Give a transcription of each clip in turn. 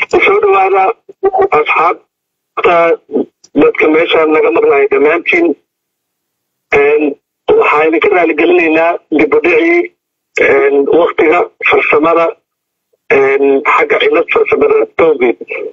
soo dhawaada asxaabta dadka meeshaan naga maqlaya dhammaantiin waxaa idinka raaligelinaynaa dibudhicii waktiga farsamada xagga cilad farsamada towgeed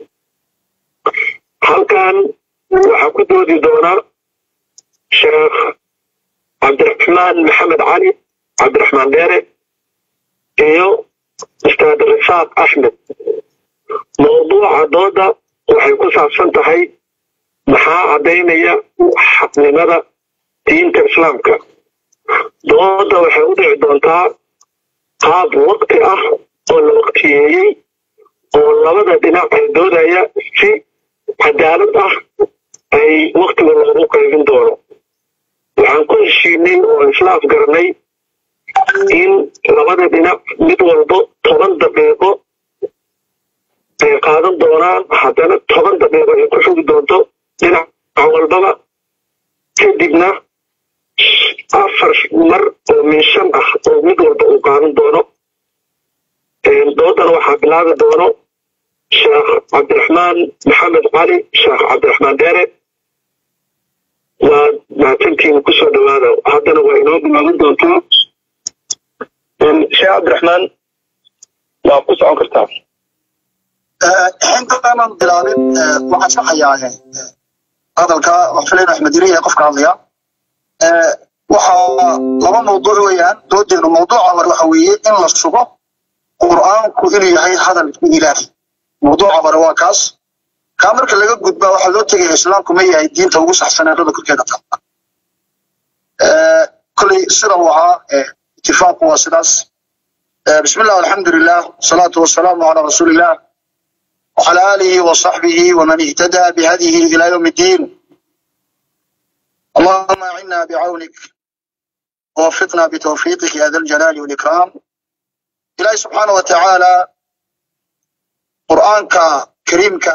halkan waxaa ku doodi doona sheekh cabdiraxmaan maxamed cali cabdiraxmaan dheere iyo ustaad risaaq axmed mawduuca dooda waxay ku saabsan tahay maxaa caddaynaya xaqnimada diinta islaamka dooda waxay u dhici doontaa qaab wakti ah oo la waktiyeeyey oo labada dhinac ay doodaya si cadaalad ah ay waktiga loogu qaybin doono waxaan ku heshiinay oo islaaf garanay in labada dhinac mid walbo toban daqiiqo ay qaadan doonaan haddana toban daqiiqo ay ku xugi doonto dhinac walbaba kadibna afar mar oo min shan ah oo mid walba uu qaadan doono doodana waxaa bilaabi doono sheekh cabdiraxmaan maxamed cali sheekh cabdiraxmaan dheere waa mahadsantiina kusoo dhawaada haddana waa inoo bilaaban doontaa sheekh cabdiraxmaan waa ku socon kartaa intaanan bilaabin waxaan saxayaa hadalka waxfilayn axmed yariya qofka hadlaya waxaa laba mawduuc weeyaan doodeenu mawduuca hore waxa weeye in la sugo qur'aanku inuu yahay hadalkii ilaahi mawduuca hore waa kaas kaa marka laga gudbaa waxaa loo tegaya islaamku ma yahay diinta ugu saxsan eedada korkeeda taala koley sida uu ahaa itifaaqu waa sidaas bismi illah alxamdu lilah wasalaatu wasalaamu calaa rasuuli illah وعلى آله وصحبه ومن اهتدى بهديه إلى يوم الدين اللهم أعنا بعونك ووفقنا بتوفيقك يا ذا الجلال والإكرام إلهي سبحانه وتعالى قرآنك كريمك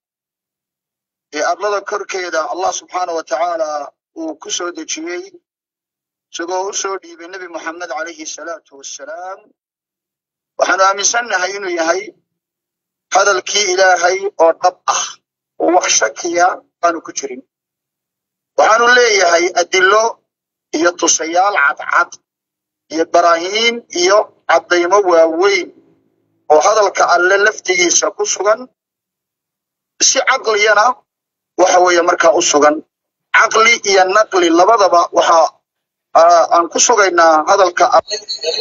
أبلغ كركيدا الله سبحانه وتعالى وكسو دجيي سقو سودي بالنبي محمد عليه الصلاة والسلام وحنا آمنسنا إنه يهي hadalkii ilaahay oo dhab ah oo wax shakiya aanu ku jirin waxaanu leeyahay adilo iyo tusayaal cadcad iyo baraahiin iyo caddaymo waaweyn oo hadalka alle laftigiisa ku sugan si caqliyana waxa weeye markaa u sugan caqli iyo naqli labadaba waxa aan ku sugaynaa hadalka alle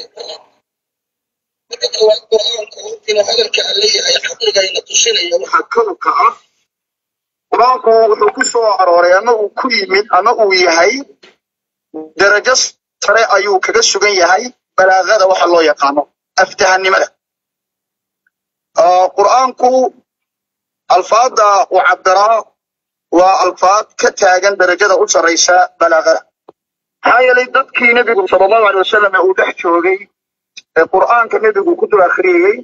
marka koowaad qur'aanku inuu hadalka alle yahay caqligayna tusinaya waxaa kalowka ah qur'aanku wuxuu ku soo arooray ama uu ku yimid ama uu yahay darajo sare ayuu kaga sugan yahay balaagada waxa loo yaqaano aftahanimada qur'aanku alfaada uu cabbiraa waa alfaad ka taagan darajada u sarraysa balaagada maxaa yeelay dadkii nebigu sala allahu alay wasalam ee uu dhex joogay ee qur'aanka nebigu ku dul akhriyey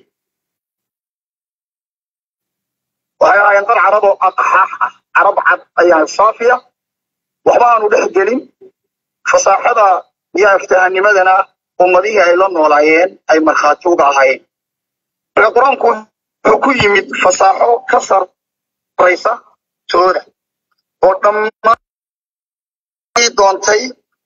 waxay ahaayeen dad carab oo aqxaax ah carab cad ayaa saafiya waxba aanu dhex gelin fasaaxada iyo aftahanimadana ummadihii ay la noolaayeen ay markhaati uga ahaayeen marka qur-aanku wuxuu ku yimid fasaaxo ka sarraysa tooda oo dhammaan doontay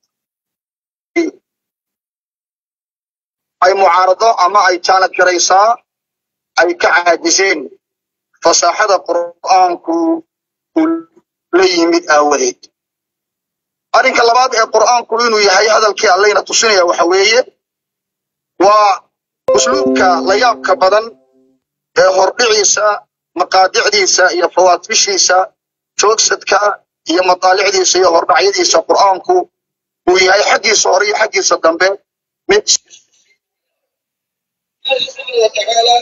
ay mucaarado ama ay jaanad garaysaa ay ka caajiseen fasaaxada qur'aanku uu la yimid aawadeed arrinka labaad ee qur'aanku inuu yahay hadalkii allayna tusinaya waxa weeye waa usluubka layaabka badan ee hordhiciisa maqaadicdiisa iyo fawaatibishiisa joogsadka iyo mataalicdiisa iyo hordhacyadiisa qur'aanku uu yahay xaggiisa hore iyo xaggiisa dambe mid وتعالى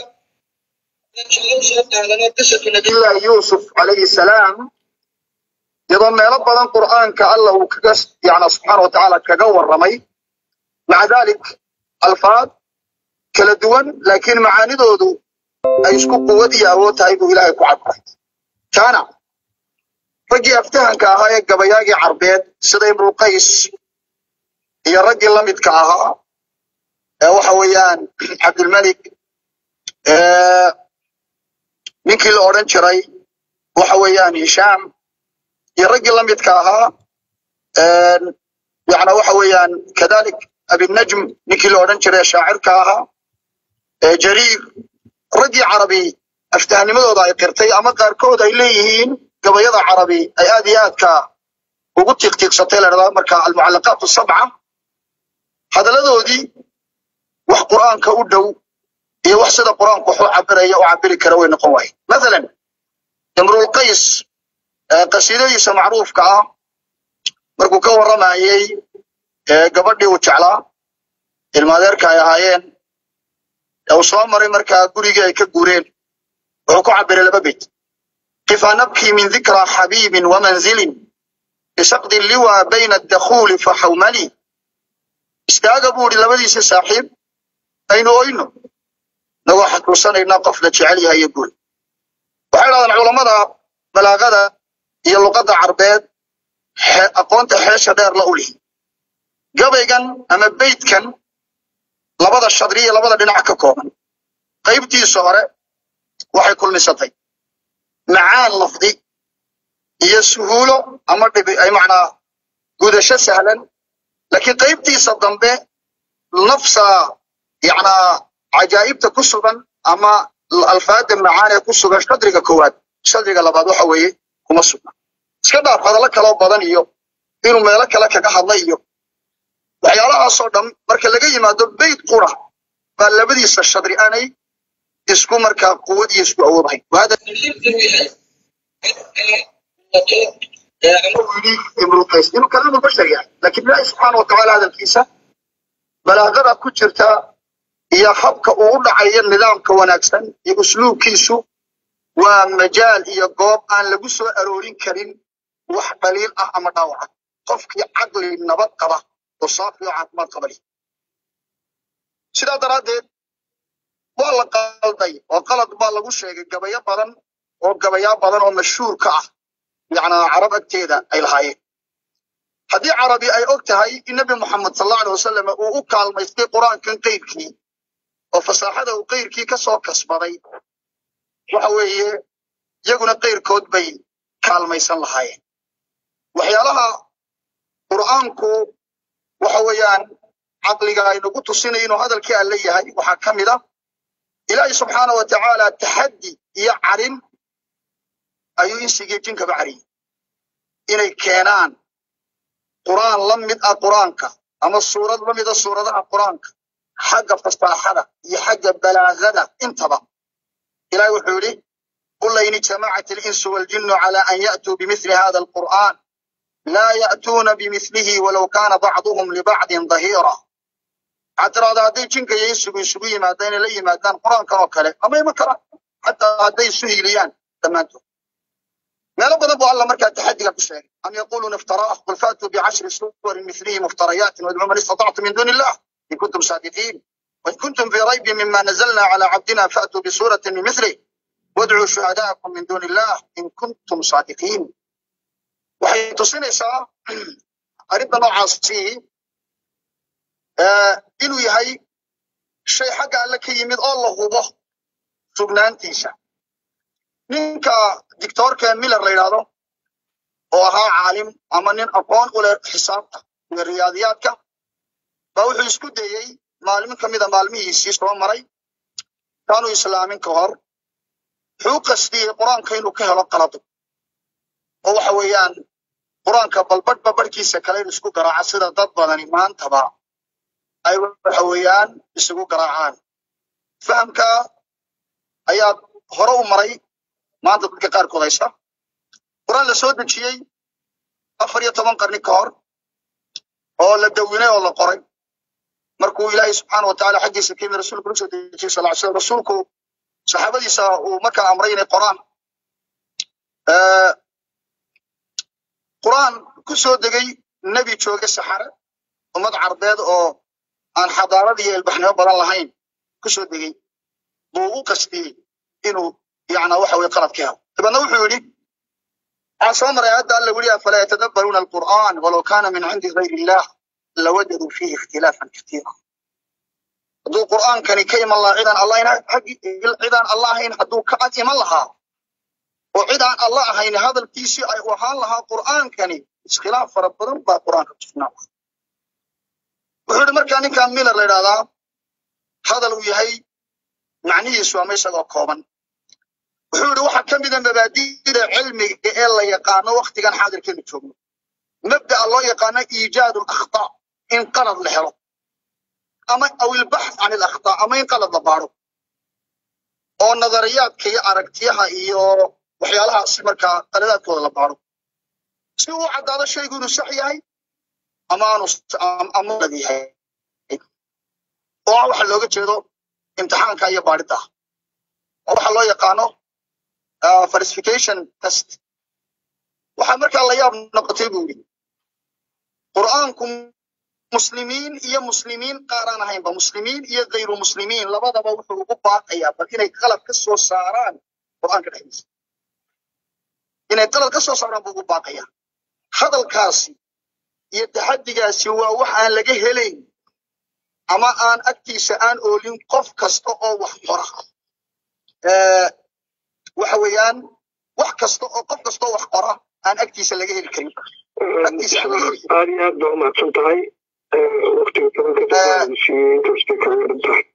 قصة نبي الله يوسف عليه السلام iyadoo meelo badan qur'aanka alla uu kaga yani subxaana wa tacaala kaga warramay maca dalik alfaad kala duwan laakiin macaanidoodu ay isku quwad iyo awood tahay buu ilaahay ku cadray kaana raggii aftahanka ahaa ee gabayaagii carbeed sida imruqays iyo raggii la midka ahaa ee waxa weeyaan cabdilmalik ninkii la odhan jiray waxa weeyaan hishaam iyo raggii la midka ahaa yana waxa weeyaan kadalik abinajm ninkii la odhan jiray shaacirka ahaa jariir raggii carabi aftahnimadooda ay qirtay ama qaarkood ay leeyihiin gabayada carabi ay aad iyo aadka ugu tiiqtiiqsatay la dhahdaa marka almucallaqaat sabca hadalladoodii wax qur'aanka u dhow iyo wax sida qur'aanku wax u cabiraya u cabiri kara way noqon waaye mathalan imrulqays qasiidadiisa macruufka ah markuu ka warramayey gabadhii uu jeclaa ilmaadeerka ay ahaayeen uu soo maray markaa gurigii ay ka guureen wuxuu ku cabiray laba beyt kifa nabkii min dikra xabiibin wamanzilin bisaqdi liwa bayna adakhuuli faxawmali istaaga buu idhi labadiisii saaxiib aynu oyno nagoo xasuusanaynaa qof la jecel yahay iyo guri waxay dhahdaan culammada balaagada iyo luqadda carbeed aqoonta xeesha dheer la ulihi gabaygan ama beydkan labada shadri iyo labada dhinac ka kooban qaybtiisa hore waxay kulmisatay macaan lafdi iyo suhuulo ama dhibi ay macnaa gudasho sahlan laakiin qaybtiisa dambe nafsa yacnaa cajaa'ibta ku sugan ama alfaada macaan ee ku sugan shadriga koowaad shadriga labaad waxa weeye kuma sugna iska dhaaf hadallo kaloo badan iyo inuu meelo kale kaga hadla iyo waxyaalahaasoo dhan marka laga yimaado beyt qura baa labadiisa shadri aanay isku markaa quwad iyo isku awoodahayn inuu kalaamu bashar yahay laakiin ilaahi subxaana watacaala hadalkiisa balaaqada ku jirta iyo habka uu u dhacayo nidaamka wanaagsan iyo usluubkiisu waa majaal iyo goob aan lagu soo aroorin karin wax dhaliil ah ama dhaawaca qofkii caqli nabad qaba oo saafi oo caafimaad qaba leh sidaa daraaddeed waa la qalday oo qalad baa lagu sheegay gabayo badan oo gabayaa badan oo mashhuur ka ah yacnaa carab agteeda ay lahaayeen haddii carabi ay og tahay in nebi moxamed sal allahu alay wasalam uu u kaalmaystay qur-aankan qayrkii oo fasaaxada uu qayrkii ka soo kasbaday waxa weeye iyaguna qayrkood bay kaalmaysan lahaayeen waxyaalaha qur'aanku waxa weeyaan caqliga aynagu tusinay inuu hadalkii alle yahay waxaa ka mid a ilaahi subxaana wa tacaala taxaddi iyo carin ayuu insigii jinkaba cariyey inay keenaan qur'aan la mid ah qur'aanka ama suurad la mida suuradaha qur'aanka xagga fasaaxada iyo xagga balaagada intaba ilahi wuxuu yidhi qul lain ijtamacat alinsu waljinu cala an ya'tuu bimithli hada alqur'an laa ya'tuuna bimithlihi walow kaana bacduhum libacdin dahiira waxaad tiraahda hadday jinka iyo insigu isugu yimaada inay la yimaadaan qur'aankan oo kale ama ima karaan xataa hadday isu hiiliyaan dhammaantood meelo badan buu alla markaa taxadiga ku sheegay am yaquluuna iftaraah qul faatuu bicashri suwarin mithlihi muftarayaatin wadcuu man istatactum min duuni illah in kuntum saadiqiin wain kuntum fii raybin mima nazalna cala cabdina faatuu bisuratin min mithlih wadcuu shuhadaa'akum min duuni illah in kuntum saadiqiin waxay tusinaysaa arrinta noocaasi inuu yahay shay xagga alle ka yimid oo la hubo sugnaantiisa ninka dictoorka miller la yidhaahdo oo ahaa caalim ama nin aqoon u leh xisaabta iyo riyaadiyaadka baa wuxuu isku dayey maalmin ka mida maalmihiisii soo maray kaanuu islaamin ka hor wuxuu u qasdiyey qur-aanka inuu ka helo qalado oo waxa weeyaan qur-aanka balbadhba barhkiisa kale in isku garaaca sida dad badani maantaba ay waxa weeyaan isugu garaacaan fahamka ayaa hore u maray maanta dadka qaarkood haysta qur-aan la soo dejiyey afar iyo toban qarni ka hor oo la dawinay oo la qoray markuu ilaahay subxaana wa tacaala xaggiisa ka yimid rasuulku la soo dejiyey sal ly slam rasuulku saxaabadiisa uu markaa amray inay qoraan qur-aan ku soo degay nebi jooge saxare ummad carbeed oo aan xadaarad iyo ilbaxnimo badan lahayn ku soo degey buu u qastiyey inuu yacnaa waxa weye qalad ka helo dabeedna wuxuu yidhi waxaa soo maray hadda alla weli afalaa yatadabbaruuna alqur'aan walow kaana min cindi gayri illah lawajaduu fiihi ikhtilaafan katiira hadduu qur'aankani ka iman lahaa cidaan allah cidaan allah ahayn hadduu ka cad iman lahaa oo cidaan allah ahayn hadalkiisii ay u ahaan lahaa qur'aankani iskhilaaf fara badan baa qur'aanka tusnaa wuxuu yidhi markaa ninkan miller la idhahdaa hadal uu yahay macnihiisu ama isagoo kooban wuxuu yidhi waxaa ka mida mabaadi'da cilmiga ee la yaqaano waktigan xaadirkeenu joogno mabda'a loo yaqaano iijaadu alakhtaa in qalad la helo ama aw ilbaxth can alakhtaa ama in qalad la baadho oo nadariyaadka iyo aragtiyaha iyo waxyaalahaas markaa qaladaadkooda la baadho si uu caddaado shaygu inuu sax yahay ama aanu ama lad yahay oo ah waxa looga jeedo imtixaanka iyo baadhida oo waxa loo yaqaano falsification test waxaa markaa la yaab noqotay buu yidhi qur'aanku muslimiin iyo muslimiin qaaraan ahaynba muslimiin iyo kayru muslimiin labadaba wuxuu ugu baaqayaa bal inay qalad ka soo saaraan qur'aanka dhexdiisa inay qalad ka soo saaraan buu ugu baaqayaa hadalkaasi iyo taxaddigaasi waa wax aan laga helayn ama aan agtiisa aan oolin qof kasta oo wax qora waxa weeyaan wax kasta oo qof kasta oo wax qora aan agtiisa laga heli karin agtiisa aan laga heli karin aad iyo aad baa umahadsan tahay waqtiga tobanka inkastay kaga dhan tahay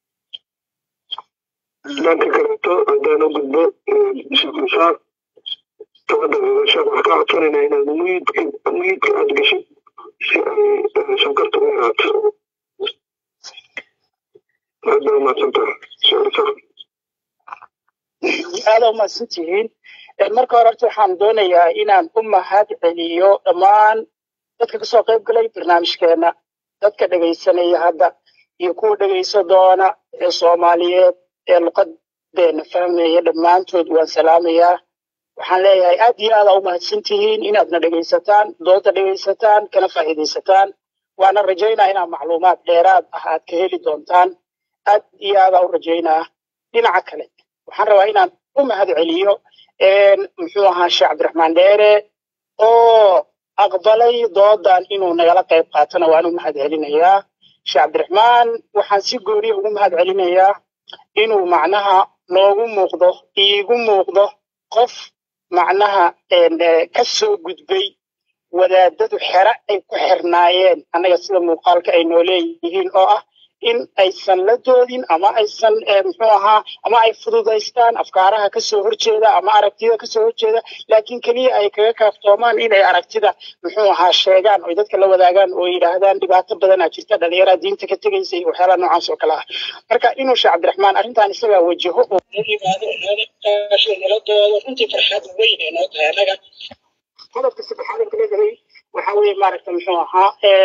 dhanka kaleeto haddaan u gudbo sheekh isaaq toban daqiiqo sheekh waxaan ka codsanaynaa inaad muyidka muyidka aad gashid si ay sonkorta u yaraato aad baa umahadsan tahay sheekh isaaq aada umahadsan tihiin marka hore horta waxaan doonayaa inaan u mahad celiyo dhammaan dadka kasoo qayb galay barnaamijkeena dadka dhegaysanaya hadda iyo kuwa dhegaysa doona ee soomaaliyeed ee luqadeena fahmaya dhammaantood waan salaamayaa waxaan leeyahay aad iyo aada u mahadsan tihiin inaadna dhegaysataan dooda dhegaysataan kana faa'iidaysataan waana rajaynaa inaad macluumaad dheeraad ah aad ka heli doontaan aad iyo aada u rajaynaa dhinaca kale waxaan rabaa inaan u mahad celiyo muxuu ahaa sheekh cabdiraxmaan dheere oo aqbalay doodan inuu nagala qayb qaatona waan u mahad celinayaa sheekh cabdiraxmaan waxaan si gooniya ugu mahad celinayaa inuu macnaha noogu muuqdo iigu muuqdo qof macnaha ka soo gudbay wadaadadu xere ay ku xirnaayeen annaga sida muuqaalka ay noo leeyihiin oo ah in aysan la doodin ama aysan muxuu ahaa ama ay fududaystaan afkaaraha kasoo horjeeda ama aragtida kasoo horjeeda laakiin keliya ay kaga kaaftoomaan inay aragtida muxuu ahaa sheegaan oy dadka la wadaagaan oo yidhaahdaan dhibaato badanaa jirta dhalinyaraa diinta ka tegaysa iyo waxyaalaha noocaas oo kale ah marka inuu sheekh cabdiraxmaan arrintan isagaa wajaho oo noo yimaado nala doodo runtii farxad weyn ee noo tahay annaga qodobka saddexaad ee kala helay waxa weeye maaragta muxuu ahaa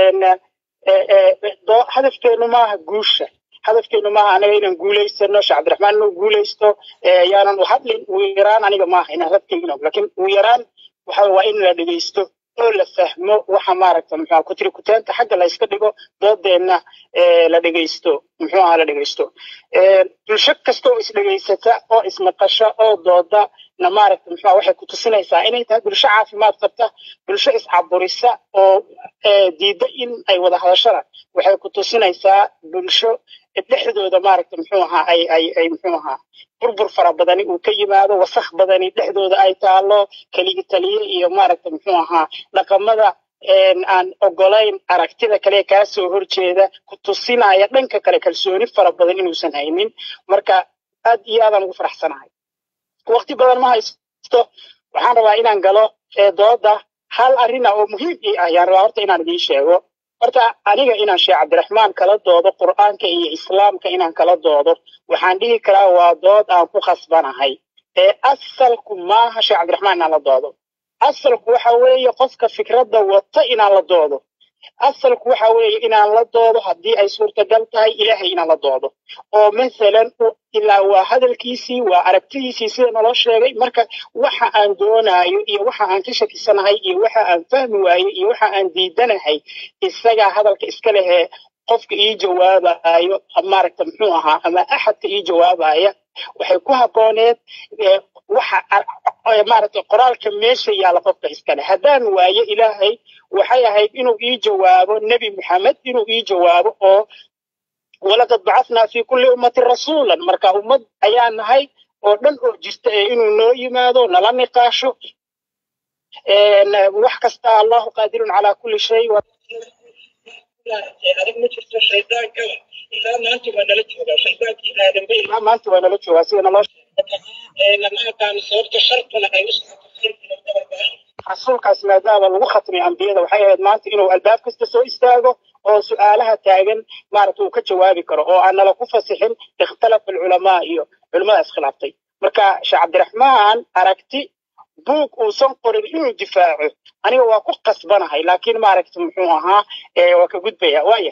hadafkeenu maaha guusha hadafkeenu maaha anaga inaan guulaysano sheekh cabdiraxmaan inuu guulaysto yaanan u hadlin ugu yaraan aniga maaha inaan radkayno laakiin ugu yaraan waxa waa in la dhegaysto oo la fahmo waxa maaragta muxuu kutiri kutaanta xagga la iska dhigo doodeenna la dhegaysto muxuu ahaa la dhegaysto bulsho kasta oo isdhegaysata oo ismaqasha oo dooda na maaragta muxuu waxay ku tusinaysaa inay tahay bulsho caafimaad qabta bulsho iscaburisa oo diidda in ay wada hadashada waxay ku tusinaysaa bulsho dhexdooda maaragta muxuu ahaa ay ay ay muxuu ahaa burbur fara badani uu ka yimaado wasakh badani dhexdooda ay taalo keligi taliye iyo maaragta muxuu ahaa dhaqamada aan ogolayn aragtida kale kaa soo horjeeda ku tusinaya dhanka kale kalsooni fara badan inuusan haynin marka aad iyo aadaan ugu faraxsanahay waqti badan ma haysto waxaan rabaa inaan galo dooda hal arina oo muhiim ii ah yaan rabaa horta inaan idiin sheego horta aniga inaan sheekh cabdiraxmaan kala doodo qur'aanka iyo islaamka inaan kala doodo waxaan dhihi karaa waa dood aan ku khasbanahay ee asalku maaha sheekh cabdiraxmaan inaan la doodo asalku waxa weeye qofka fikradda wata inaan la doodo asalku waxa weeye inaan la doodo haddii ay suurtagal tahay ilaahay inaan la doodo oo masalan ilaa waa hadalkiisii waa aragtidiisii sida naloo sheegay marka waxa aan doonaayo iyo waxa aan ka shakisanahay iyo waxa aan fahmi waayo iyo waxa aan diidanahay isagaa hadalka iska lehee qofka ii jawaabayo maaragta muxuu ahaa ama axadka ii jawaabaya waxay ku habbooneed waxa maaragta qoraalka meesha yaalla qofka iskale haddaan waayo ilaahay waxay ahayd inuu ii jawaabo nebi maxamed inuu ii jawaabo oo walaqad bacathnaa fi kulli ummatin rasuulan marka ummad ayaa nahay oo dhan oo jirta ee inuu noo yimaado nala niqaasho wax kasta allahu qaadirun calaa kulli shay adag ma jirto shaydaankaba ilaa maanta waa nala joogaa shaydaankii aadamba ilaa maanta waa nala joogaa sida naloo lama aqaano sababta shartuna ay u socoto khayrkuna dabarbaay rasuulkaas maadaama lagu khatmay ambiyada waxay ahayd maanta inuu albaab kasta soo istaago oo su-aalaha taagan maaragta uu ka jawaabi karo oo aan nala ku fasixin ikhtalafa alculamaa iyo culimmada iskhilaaftay marka sheekh cabdiraxmaan aragti buug uusan qorin inuu difaaco aniga waa ku qasbanahay laakiin maaragta muxuu ahaa waa ka gudbaya waaya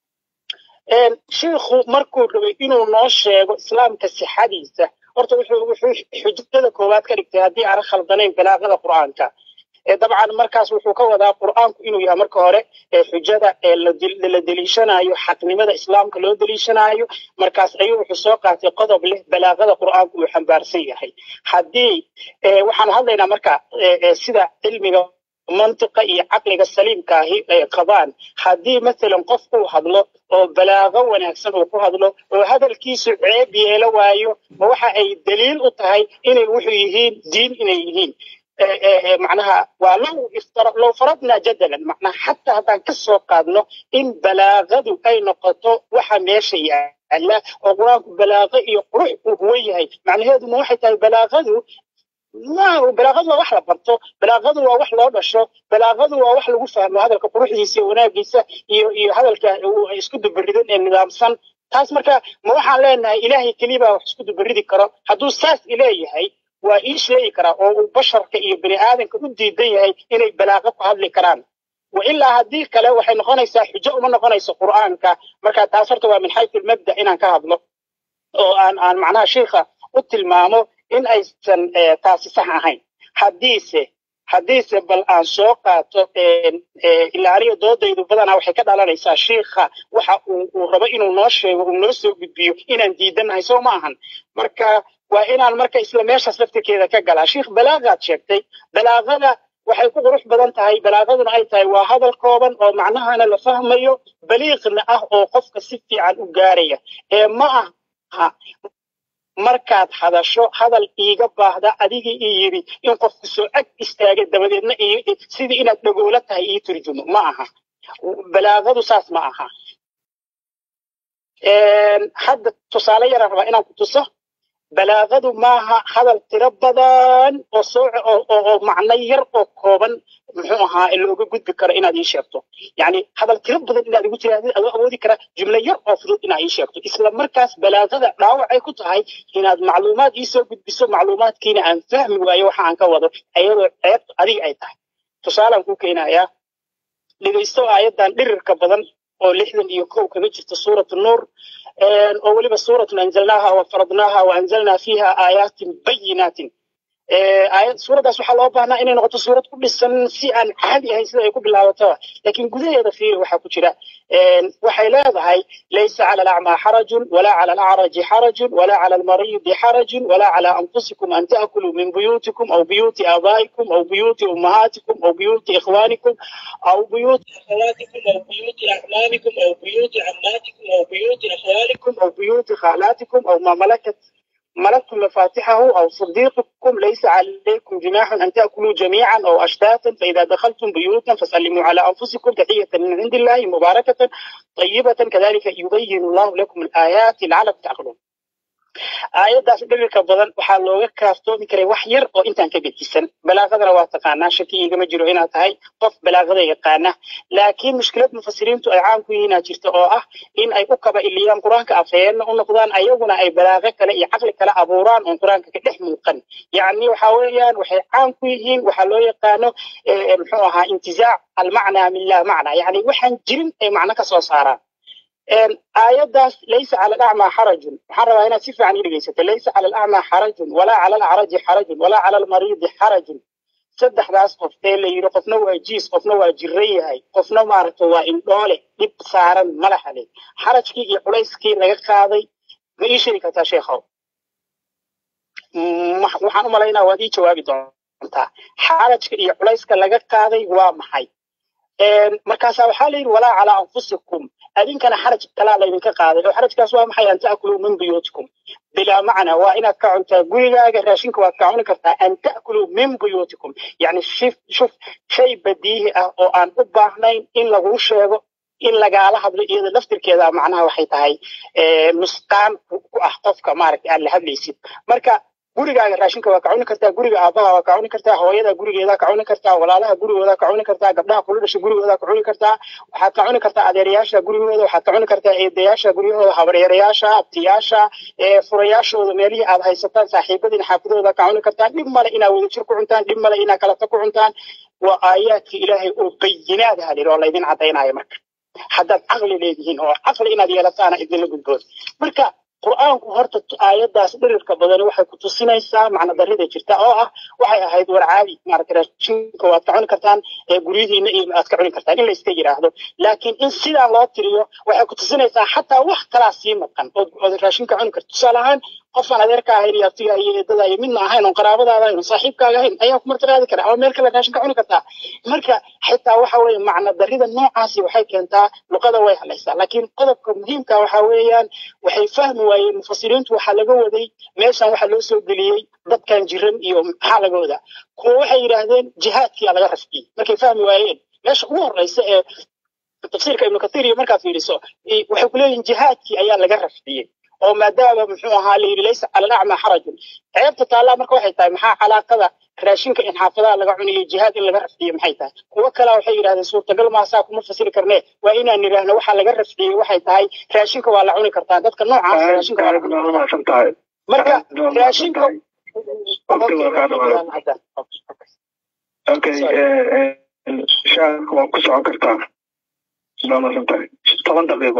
shiikhu markuu rabay inuu noo sheego islaamka sixadiisa horta wuxuu wuxuu xujada koowaad ka dhigtay haddii aan khaldanayn balaaqada qur'aanka dabcan markaas wuxuu ka wadaa qur'aanku inuu yahay marka hore xujada la deliishanayo xaqnimada islaamka loo deliishanayo markaas ayuu wuxuu soo qaatay qodob leh balaaqada qur'aanku uu xambaarsan yahay haddii waxaan hadlaynaa marka sida cilmiga mantiqa iyo caqliga saliimka ahi ay qabaan haddii masalan qof uu hadlo oo balaaqo wanaagsan uu ku hadlo oo hadalkiisu ceeb yeelo waayo ma waxa ay daliil u tahay inay wuxuu yihiin diin inay yihiin macnaha waa low iftara low faradnaa jadalan macnaha xataa haddaan ka soo qaadno in balaaqadu ay noqoto waxa meesha yaala oo qur-aanku balaaqo iyo qurux uu huwan yahay macnaheedu ma waxay tahay balaaqadu ma balaaqadu waa wax la barto balaaqadu waa wax loo dhasho balaaqadu waa wax lagu fahmo hadalka quruxdiisa iyo wanaagiisa iyo iyo hadalka isku dubaridan ee nidaamsan taas marka ma waxaan leenahay ilaahay keliya baa wax isku dubaridi karo hadduu saas ileeyahay waa ii sheegi karaa oo uu basharka iyo bini aadanka u diidan yahay inay balaaqo ku hadli karaan wa ilaa haddii kale waxay noqonaysaa xujo uma noqonayso qur'aanka marka taas horta waa min xaytu lmabda inaan ka hadlo oo aan aan macnaha sheikha u tilmaamo in aysan taasi sax ahayn haddiise haddiise bal aan soo qaato ilaa aniga doodaydu badanaa waxay ka dhalanaysaa shiikha waxa uu rabo inuu noo sheego uu noo soo gudbiyo inaan diidannahay soo ma ahan marka waa inaan marka isla meeshaas laftirkeeda ka galaa shiikh balaaqaad sheegtay balaaqada waxay ku qurux badan tahay balaaqaduna ay tahay waa hadal kooban oo macnahana la fahmayo baliiqna ah oo qofka si fiican u gaaraya ee ma aha markaad hadasho hadal iiga baahda adigii ii yidhi in qofku soo ag istaaga dabadeedna sidii inaad dhagoola tahay ii turjumo ma aha balaaqadu saas ma aha hadda tusaale yaraan rabaa inaan ku tuso balaaqadu maaha hadal tiro badan oo soo oo macno yar oo kooban muxuu ahaa looga gudbi karo inaad ii sheegto yani hadal tiro badan inaad igu tirahdid adoo awoodi kara jumlo yar oo fudud inaad ii sheegto isla markaas balaaqada dhaawacay ku tahay inaad macluumaad ii soo gudbiso macluumaadkiina aan fahmi waayo waxa aan ka wado ayadoo ceebtu adiga ay tahay tusaalaan ku keenayaa dhegaysto aayaddan dhirirka badan oo lixdan iyo kow kaga jirta suuratu nuur oo weliba suuratun anzalnaaha wa faradnaaha wa anzalnaa fiiha aayaatin bayinaatin suuraddaas waxaa loo baahnaa inay noqoto suurad ku dhisan si aan caadi ahayn sida ay ku bilaabataba laakiin gudaheeda fiiri waxaa ku jira waxay leedahay laysa cala alacmaa xarajun walaa cala alacraji xarajun walaa cala almariidi xarajun walaa cala anfusikum an ta'kuluu min buyutikum aw buyuti aabaa'ikum aw buyuti ummahaatikum aw buyuti ikhwaanikum aw buyuti akhawaatikum aw buyuti acmaamikum aw buyuti cammaatikum aw buyuti akhwaalikum aw buyuti khaalaatikum aw ma malakat ملكتم مفاتحه أو صديقكم ليس عليكم جناح أن تأكلوا جميعا أو أشتاتا فإذا دخلتم بيوتا فسلموا على أنفسكم تحية من عند الله مباركة طيبة كذلك يبين الله لكم الآيات لعلكم تعقلون aayaddaas dhirirka badan waxaa looga kaaftoomi karay wax yar oo intaan ka gedisan balaaqadana waa taqaanaa shaki igama jiro inaad tahay qof balaaqada yaqaana laakiin mushkilad mufasiriintu ay caan ku yihiinaa jirta oo ah in ay u kaba iliyaan qur-aanka afhayeenna u noqdaan ayaguna ay balaaqo kale iyo caqli kale abuuraan oon qur-aanka ka dhex muuqan yacni waxa weeyaan waxay caan ku yihiin waxaa loo yaqaano muxuu ahaa intizaac almacnaa min laa macna yacni waxaan jirin ay macno ka soo saaraan aayaddaas laysa cala alacmaa xarajun waxaan rabaa inaad si fiican ii dhegeysato laysa cala alacmaa xarajun walaa cala alacraji xarajun walaa cala almariidi xarajun saddexdaas qof ee la yidhi qofna waa jiis qofna waa jiran yahay qofna maaragta waa indhoole dhib saaran malaxa leh xarajkii iyo culayskii laga qaaday ma ii sheegi kartaa sheekhow waxaan u malaynaa waad ii jawaabi doontaa xarajka iyo culayska laga qaaday waa maxay markaasaa waxaa la yidhi walaa calaa anfusikum adinkana xaraj kalaa laydinka qaaday oo xarajkaas waa maxay an ta'kuluu min buyuutikum bilaa macna waa inaad ka cuntaa gurigaaga raashinka waad ka cuni kartaa an ta'kuluu min buyuutikum yacni shif shuf shay badiihi ah oo aan u baahnayn in laguu sheego in lagaala hadlo iyada laftirkeeda macnaha waxay tahay nusqaan ku ah qofka maaragtay aad la hadlaysid marka gurigaaga raashinka waa ka cuni kartaa guriga aabaha waa ka cuni kartaa hooyada gurigeeda ka cuni kartaa walaalaha gurigooda ka cuni kartaa gabdhaha kula dhasha gurigooda ka cuni kartaa waxaad ka cuni kartaa adeerayaasha gurigooda waxaad ka cuni kartaa eedayaasha guryahooda habaryarayaasha abtiyaasha furayaashooda meelihii aad haysataan saaxiibadiina xaafidooda ka cuni kartaa dhib male inaad wadajir ku cuntaan dhib male inaad kalata ku cuntaan waa aayaadkii ilaahay oo bayinaad ah lir oo laydin caddaynaayo marka haddaad caqli leedihiin oo caqli inaad yeelataana idinla gudboon marka qur'aanku horta aayaddaas dhirirka badani waxay ku tusinaysaa macno darrida jirta oo ah waxay ahayd war caadi maaragtay raashinka waad ka cuni kartaan guryihiina iyo aad ka cuni kartaan in la iska yidhaahdo laakiin in sidaa loo tiriyo waxay ku tusinaysaa xataa wax kalaa sii maqan ood raashinka cuni karto tusaale ahaan qofaan adeerka ahayn iyo abtiga iyo eedada iyo midna ahayn oon qaraabadaada ahayn oon saaxiibkaaga ahayn ayaa ku martiqaadi kara ama meel kale raashin ka cuni kartaa marka xitaa waxa weeye macno darrida noocaasi waxay keentaa luqada way halaysaa laakiin qodobka muhiimka waxa weeyaan waxay fahmi waayeen mufasiriintu waxaa laga waday meeshan waxaa loo soo geliyey dadkan jiran iyo maxaa laga wadaa kuwa waxay yidhaahdeen jihaadkiyaa laga rafciyey markay fahmi waayeen meesha ugu horreysa ee tafsiirka ibnu kathiir iyo markaad fiiriso waxay ku leeyihin jihaadkii ayaa laga rafciyey oo maadaama muxuu ahaa layidhi laysa cala alacma xarajun ceebta taallaa marka waxay tahay maxaa calaaqada raashinka in xaafadaha laga cunayo jihaad in laga rafciyo maxay tahay kuwo kalea waxay yidhahdeen suurtagal maasaa kuma fasiri karnee waa inaan nidhaahno waxaa laga rafciyey waxay tahay raashinka waa la cuni kartaa dadka noocaas raashinka waa la cuni kartaa marka raashinka okay shaarka waa ku socon kartaa waa masantahay toban daqiiqo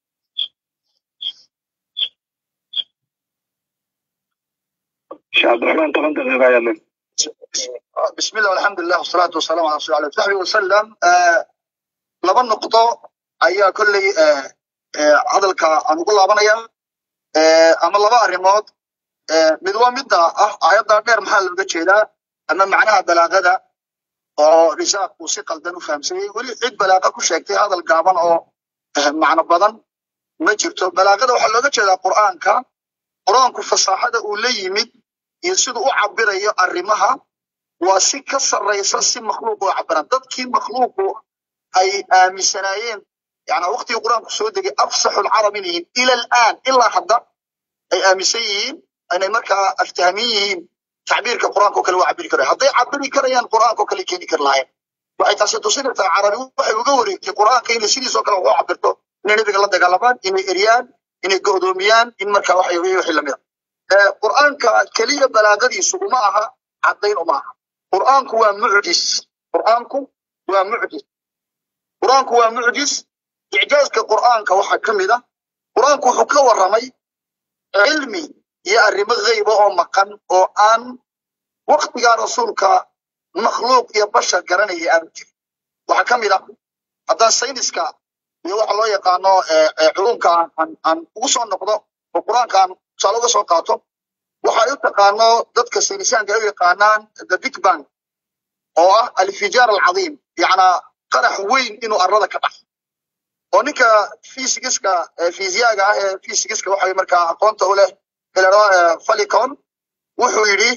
sheekh cabdiraxmaan toban daqiiqo ayaa le بسم الله والحمد لله والصلاة والسلام على رسول الله صحبه وسلم laba noqdo ayaa kolley hadalka aan ugu laabanaya ama laba arrimood mid waa midda ah aayadda dheer maxaa looga jeedaa ama macnaha balaaqada oo risaaq uu si qaldan u fahamsayey weli cid balaaqa ku sheegtay hadal gaaban oo macno badan ma jirto balaaqada waxaa looga jeedaa qur'aanka qur'aanku fasaaxada uu la yimid iyo siduu u cabirayo arrimaha waa si ka sarraysa si makhluuq u cabiran dadkii makhluuqu ay aaminsanaayeen yani waqtigii qur'aanku soo degay afsaxu lcarab inay yihiin ila alaan ilaa hadda ay aaminsan yihiin inay markaa aftahmin yihiin tacbiirka qur'aanka oo kale waa cabiri karaya hadday cabiri karayaan qur'aanka oo kale keeni kari lahayn waxay taasi tusinaysaa carabi waxay uga wareegtay qur'aanka inay sidiisoo kale wax u cabirto inay nebiga la dagaalamaan inay eryaan inay go'doomiyaan in markaa waxa wixii lamid a qur'aanka keliya balaagadiisu uma aha caddayn uma aha qur'aanku waa mucjis qur'aanku waa mucjis qur'aanku waa mucjis icjaaska qur'aanka waxaa ka mid ah qur'aanku wuxuu ka warramay cilmi iyo arrimo ghayba oo maqan oo aan waktigaa rasuulka makhluuq iyo bashar garanaya aanu jirin waxaa ka mid ah haddaan sayniska iyo waxa loo yaqaano culumka aan ugu soo noqdo oo qur'aanka aan tusaale uga soo qaato waxay u taqaano dadka saynisaanka ay u yaqaanaan the big bang oo ah alfijaar alcadiim yacnaa qarax weyn inuu arlada ka dhaxo oo ninka fisigiska fiisiyaga ah ee fisigiska waxa markaa aqoonta u leh ilaro falicon wuxuu yidhi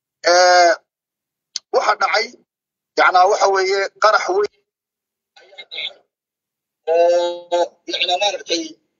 waxa dhacay yacnaa waxa weeye qarax weyn oo yacnaa maaragtay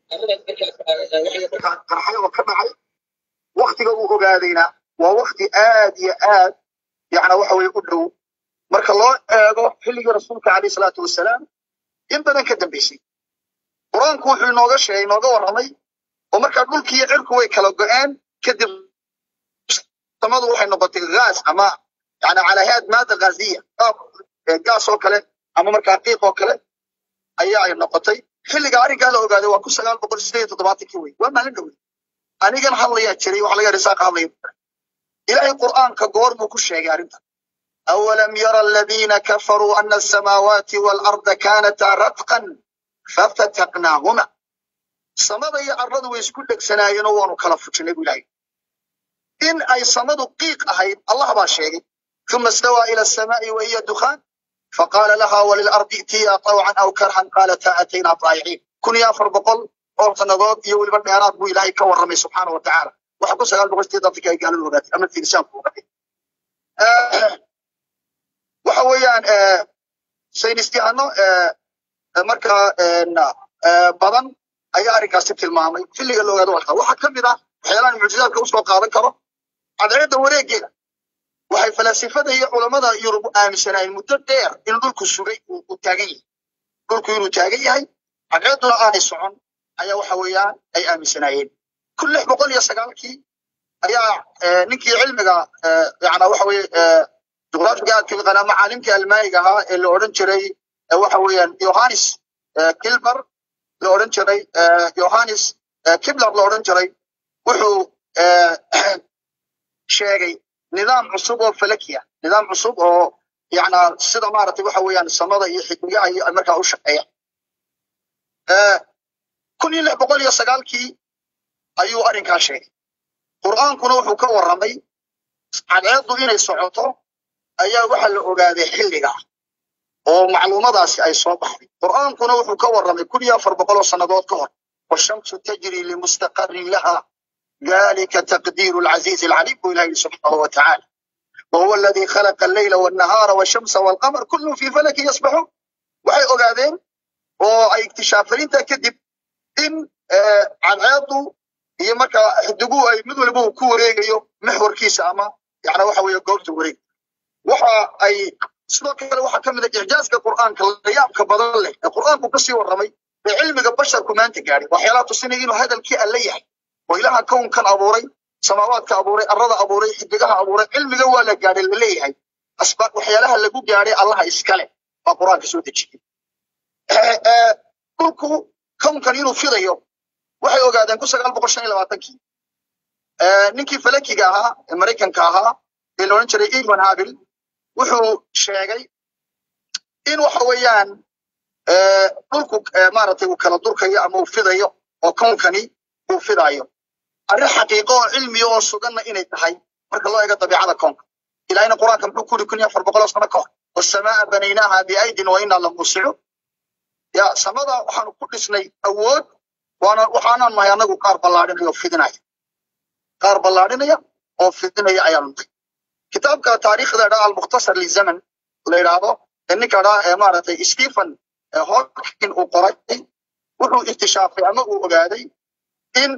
qarxay oo ka dhacay waktiga uu ogaadayna waa wakti aad iyo aad yacna waxa weye u dhow marka loo eego xilligii rasuulka calayhi salaatu wasalaam in badan ka dambeysay qur-aanku wuxuu inooga sheegay inooga warramay oo markaa dhulkii iyo cirku way kala go-een kadib samadu waxay noqotay gaas ama yani calaahaad maada gaaziya gaas oo kale ama markaa qiiq oo kale ayaa ay noqotay xilliga arrinkaa la ogaaday waa kun sagaal boqol sideed iyo toddobaatankii wey waa maalin dhowey anigan hadlayaa jiray waxa laga risaaqa hadlaya ilaahay qur'aanka goor buu ku sheegay arrintan awalam yara aladiina kafaruu ana asamaawaati waalarda kaanataa ratqan fafataqnaahuma samada iyo arladu way isku dhegsanaayeenoo waanu kala fujinay buu ilaahay in ay samadu qiiq ahayd allah baa sheegay uma istawaa ila asamaa'i wa hiya dukhaan فقال لها وللأرض ائتيا طوعا أو كرها قالتا أتينا طائعين كن يا أفر بقول أو سنضاد يولي بالميرات بو إلهي كورمي سبحانه وتعالى وحكو سغال بغشتي ضدك أي قالوا الوغات أما في لسان فوقتي آه وحويان آه saynistiyaano markaa badan ayaa arrinkaasi tilmaamay xilliga la ogaado walka waxaa ka mid ah waxyaalahan mucjizaadka usoo qaadan karo cadceedda wareegeeda waxay falaasifada iyo culammada yurub aaminsanaayeen muddo dheer in dhulku sugay uu taagan yahay dhulku inuu taagan yahay cadceedduna aanay socon ayaa waxa weeyaan ay aaminsanaayeen kun lix boqol iyo sagaalkii ayaa ninkii cilmiga yana waxa weeye juqraafiga aad ka yaqaanaa macaalimkii almaaniga ahaa ee la odhan jiray waxa weeyaan yohanis kilmer la odhan jiray yohanis kibler la odhan jiray wuxuu sheegay nidaam cusub oo falakiya nidaam cusub oo yana sida maaragtay waxa weeyaan samada iyo xigmigaha iyo markaa u shaqeeya kun iyo lix boqol iyo sagaalkii ayuu arrinkaa sheegay qur'aankuna wuxuu ka warramay cadceeddu inay socoto ayaa waxa la ogaaday xilliga oo macluumadaasi ay soo baxday qur'aankuna wuxuu ka warramay kun iyo afar boqol oo sannadood ka hor washamsu tajri limustaqarin laha ذلك تقدير العزيز العليم إلهي سبحانه وتعالى وهو الذي خلق الليل والنهار والشمس والقمر كل في فلك يسبحون waxay ogaadeen oo ay iktishaafariinta kadib in cadceedu iyo marka xidigu ay mid waliba uu ku wareegayo maxwarkiisa ama yani waxa weeye goobta wareeg waxa ay sidoo kale waxaa ka mid ah icjaaska qur'aanka layaabka badan leh ee qur'aanku kasii warramay ee cilmiga basharku maanta gaadhay waxyaalaha tusinaya inuu hadalkii alle yahay oo ilaha kownkan abuuray samaawaadka abuuray arrada abuuray xidigaha abuuray cilmiga waa la gaadhay la leeyahay asbaab waxyaalaha lagu gaadhay allaha iskale baa qur'aanka soo dejiyey dhulku kownkan inuu fidayo waxay ogaadeen kun sagaal boqol shan iyo labaatankii ninkii falakiga ahaa ee maraykanka ahaa ee la odhan jiray ivan habil wuxuu sheegay in waxa weeyaan dhulku maaragtay uu kala durkayo ama uu fidayo oo kownkani uu fidayo arrin xaqiiqo oo cilmiya oo suganna inay tahay marka loo eego dabiicada koonka ilaahina qur-aanka muxuu ku yidhi kun iyo afar boqol oo sano ka hor wasamaa banaynaaha biaydin wa inaa lamuusicu ya samada waxaanu ku dhisnay awood waana waxaanaan nahay anagu qaar ballaadhinaya oo fidinaya qaar ballaadhinaya oo fidinaya ayaanu nahay kitaabka taariikhda dhaa almukhtasar lizaman la yidhaahdo ee ninka dhaa ee maaragtay stephen hawking uu qoray wuxuu iktishaafay ama uu ogaaday in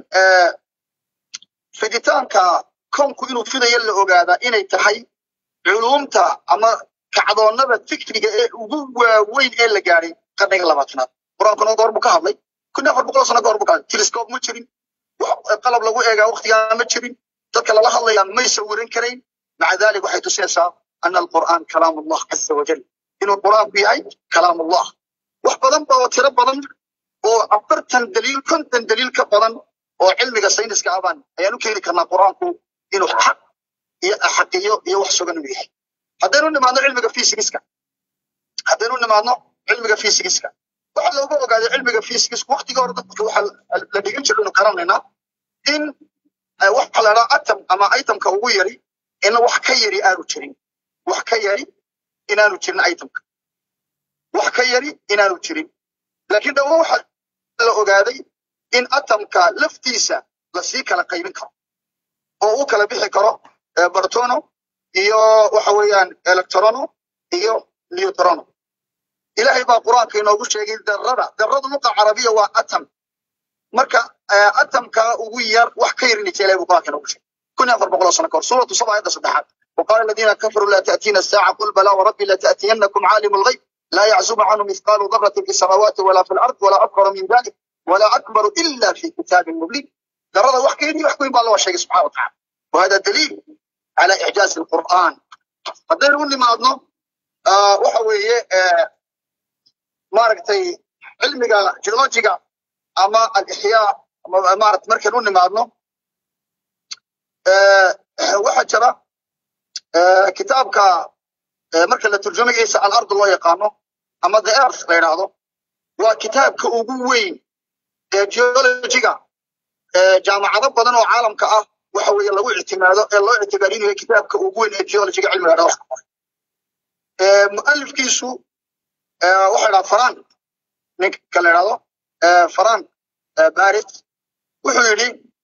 fiditaanka kownku inuu fidayo la ogaadaa inay tahay culumta ama kacdoonnada fikriga ee ugu waaweyn ee la gaadhay qarniga labaatanaad qur-aankuna goor buu ka hadlay kun afar boqol sano goor buu ka hadlay telescope ma jirin qalab lagu eegaa waqtigaa ma jirin dadka lala hadlayaa may sawiran karayn maca dalik waxay tusinaysaa ana alqur'aan kalaam allah caza wajal inuu qur'aanku yahay kalaam allah wax badan ba oo tiro badan oo afartan daliil konton daliil ka badan oo cilmiga sayniska abaan ayaan u keeni karnaa qur'aanku inuu xaq iyo xaqiyo iyo wax sugan uu yahay haddaynu nimaadno cilmiga physigiska haddaynu nimaadno cilmiga physigiska waxa looga ogaaday cilmiga physigiska waqtiga hore dadka waxa la dhigan jiray inu garanaynaa in waxa la dhaha atom ama itemka ugu yari in wax ka yari aanu jirin wax ka yari inaanu jirin itemka wax ka yari inaanu jirin laakiin dhawo waxa la ogaaday in atomka laftiisa lasii kala qaybin karo oo uu kala bixi karo bartono iyo waxa weeyaan electrono iyo neutrono ilaahay baa qur-aanka inoogu sheegay darada darada luqa carabiya waa atom marka atomka ugu yar wax ka yarin ilahay buu qur-aanka inoogu sheegay kun afar boqol sano kahor suuratu saba ayadda saddexaad وقال الذين كفروا لا تأتينا الساعة قل بلى وربي لتأتينكم عالم الغيب لا يعزب عنه مثقال ذرة في السماوات ولا في الأرض ولا أكبر من ذلك ولا أكبر إلا في كتاب مبين درada wax ka yari wax weyn baa loo sheegay subxana wa tacaala وهذا دليل على إعجاز القرآن haddaynu u nimaadno waxa weeye maaragtay cilmiga geologiga ama alixyaa ama maarata markaynu u nimaadno waxaa jira kitaabka marka la turjumayaysa alard loo yaqaano ama the earth la yidhaahdo waa kitaabka ugu weyn ee geologiga jaamacado badan oo caalamka ah waxa weeye lagu ictimaado ee loo ictibaarinayo kitaabka ugu weyn ee geologiga cilmiga dha mu'alifkiisu waxaa idhaha faran ninka la idhahdo faran baris wuxuu yidhi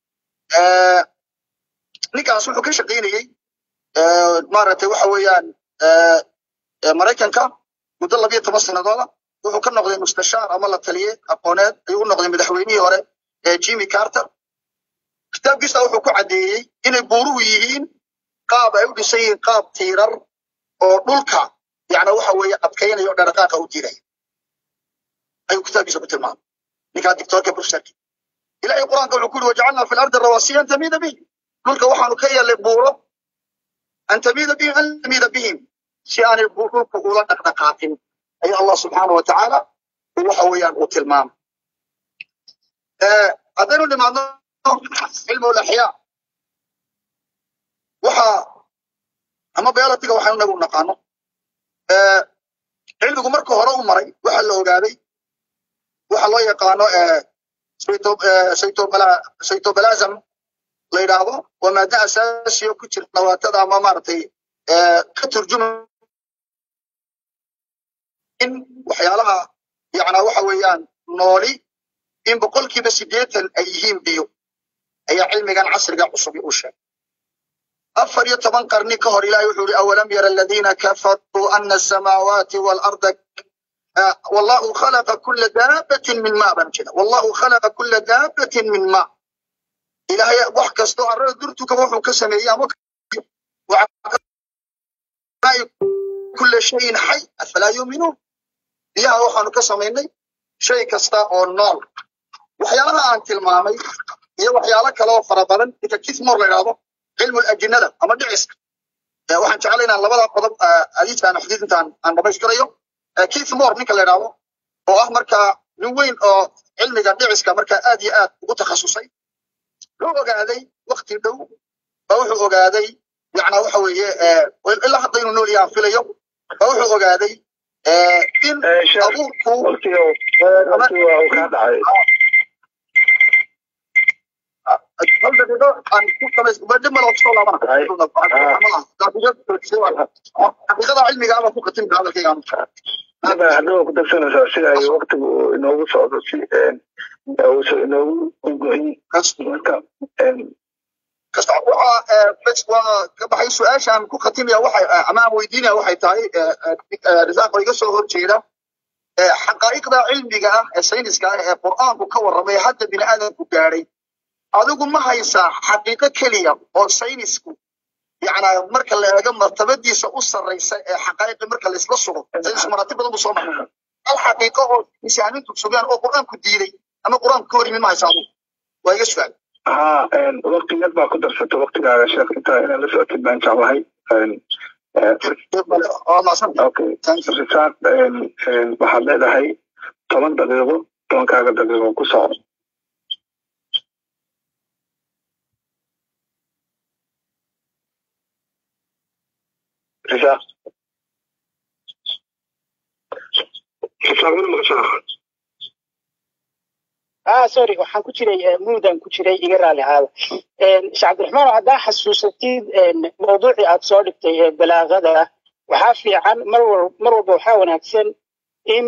ninkaas wuxuu ka shaqaynayey maaragtay waxa weeyaan maraykanka muddo labiyo toban sanadooda wuxuu ka noqday mustashaar ama la taliye aqooneed ayuu u noqday madaxweynihii hore ee jimmy carter kitaabkiisa wuxuu ku caddeeyey inay buuruhu yihiin qaab ay u dhisan yihiin qaab tiirar oo dhulka yani waxa weeye adkaynaya oo dhaqaaqa u diidaya ayuu kitaabkiisa ku tilmaamay ninkaa dictoorka brusharki ilahay quraanka wuxuu ku yidhi wajacalnaa fi lardi rawasiya an tamiida bihim dhulka waxaanu ka yeelnay buuro an tamiida bihim an tamiida bihim si aanay dhulku ula dhaqdhaqaaqin ayaa allah subxaana wa tacaala waxa weeyaan uu tilmaamay haddaynu nimaadno cilmu laxyaa waxa ama beelatiga waxaynu nagu naqaano cilmigu marka hore u maray waxa la ogaaday waxa loo yaqaano cytobalasm la yidhaahdo waa maada asaasiyo ku jirta nawaatada ama maaragtay ka turjuma in waxyaalaha yacnaa waxa weeyaan nooli in boqolkiiba siddeetan ay yihiin biyo ayaa cilmigan casriga cusub u sheegay afar iyo toban qarni ka hor ilahay wuxuu yihi awalam yara aladiina kafaruu ana asamaawaati waalarda wallahu khalaqa kula daabatin min ma baan jira wallahu khalaqa kula daabatin min ma ilahay wax kastoo arrada durtuka wuxuu ka sameeyey ama kula shayin xay afalaa yuuminuun biyaha waxaanu ka samaynay shay kasta oo nool waxyaalaha aan tilmaamay iyo waxyaalo kale oo fara badan ninka kithmor la idhaahdo cilmu ajinada ama dhiciska waxaan jeclay inaan labada qodob adiisaan xadiid intaan aan dhamaystirayo kithmor ninka la idhaahdo oo ah markaa nin weyn oo cilmiga dhiciska markaa aad iyo aad ugu takhasusay wuxuu ogaaday wakti dhow baa wuxuu ogaaday yacnaa waxa weeye ilaa hadda inuu nool yahaan filayo baa wuxuu ogaaday in abuurku hal daqiiqo aan ku dhamaysdib mala kusoo laabana xaqiiqada cilmiga ama ku khatimka hadalkayga hadhow ku darsanaysaa sida ay waktigu inoogu socdo si uusan inoogu gogoyin marka kasta waxa waa ka baxay su-aashaan ku khatimaya waxay ama aan weydiinaya waxay tahay risaaq oo iga soo horjeeda xaqaa'iqda cilmiga ah ee sayniska ah ee qur'aanku ka warramay hadda bini aadamku gaadhay adigu ma haysaa xaqiiqo keliya oo saynisku yacnaa marka la eego martabadiisa u sarraysa ee xaqaa'iqi marka la isla sugo saynisku maraatib badan buu soo maray hal xaqiiqo oo misaaniintu sugaan oo qur'aanku diiday ama qur'aanku ka hor yimi ma haysaa adigu waa iga su'aal ها وقت يد ما كنت رفضت وقت على شيخ انت انا لسه اكيد ما انت الله اوكي رسالة waxaad leedahay toban daqiiqo tobankaaga daqiiqo ku soco risaaq risaaqmana maqashaa ah sorry waxaan ku jiray muudan ku jiray iga raali ahaada sheekh cabdiraxmaan haddaa xasuusatid mawduucii aad soo dhigtay ee balaagada waxaa fiican mar wal mar walba waxaa wanaagsan in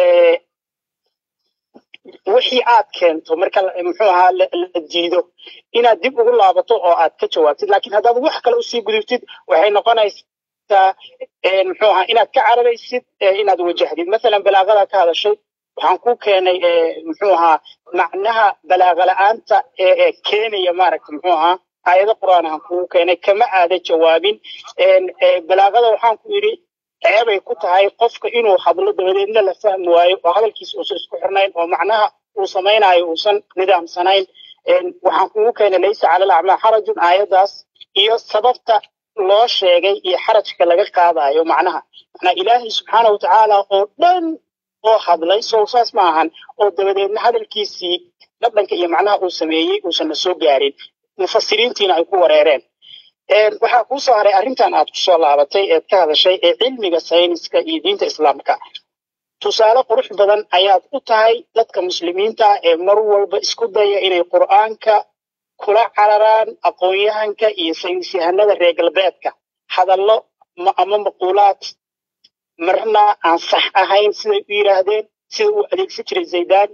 wixii aad keento marka muxuu ahaa la diido inaad dib ugu laabato oo aad ka jawaabtid laakiin haddaad wax kale usii gudubtid waxay noqonaysaa muxuu ahaa inaad ka cararaysid inaad wajahdid masalan balaagada ka hadashay waxaan ku keenay muxuu ahaa macnaha balaaga la'aanta ee keenaya maaragta muxuu ahaa aayado qur'aan aan kugu keenay kama aada jawaabin balaagada waxaan ku yidhi ceebay ku tahay qofka inuu hadlo dabadeedna la fahmi waayo oo hadalkiisa uusan isku xirnayn oo macnaha uu samaynayo uusan nidaamsanayn waxaan kugu keenay laysa cala alacmaa xarajun aayadaas iyo sababta loo sheegay iyo xarajka laga qaadayo macnaha macnaa ilaahay subxaana watacaala oo dhan oo hadlay sow saas ma ahan oo dabadeedna hadalkiisii dhadhanka iyo macnaha uu sameeyey uusan na soo gaarin mufasiriintiina ay ku wareereen waxaa kuu soo haray arrintan aad ku soo laabatay eed ka hadashay ee cilmiga sayniska iyo diinta islaamka tusaale qurux badan ayaad u tahay dadka muslimiinta ee mar walba isku daya inay qur'aanka kula cararaan aqoon-yahanka iyo saynisyahanada reer galbeedka hadallo ama maquulaad marna aan sax ahayn siday u yidhaahdeen sida uu adeegsan jiray zaydaan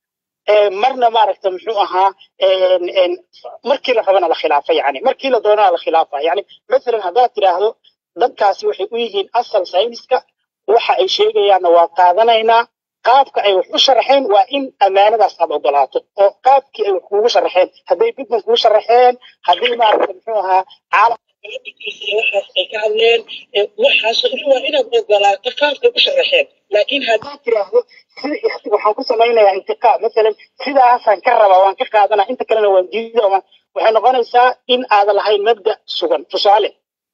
marna maaragta muxuu ahaa markii la rabana la khilaafa yani markii la doonana la khilaafa yani masalan haddaad tidhaahdo dadkaasi waxay u yihiin asal sayniska waxa ay sheegayaanna waa qaadanaynaa qaabka ay wax u sharaxeen waa in ammaanadaas aad ogolaato oo qaabkii ay wax kuugu sharaxeen hadday bitman kugu sharaxeen haddii maaragta muxuu ahaa caalamka waxaas ay ka hadleen waxaas waa inaad ogolaato qaabkay u sharaxeen laakiin haddaad tiraahdo waxaan ku samaynayaa intiqaam masalan sidaasaan ka rabaa waan ka qaadanaa inta kalena waan diida waxay noqonaysaa in aadan lahayn mabda sugan tusaale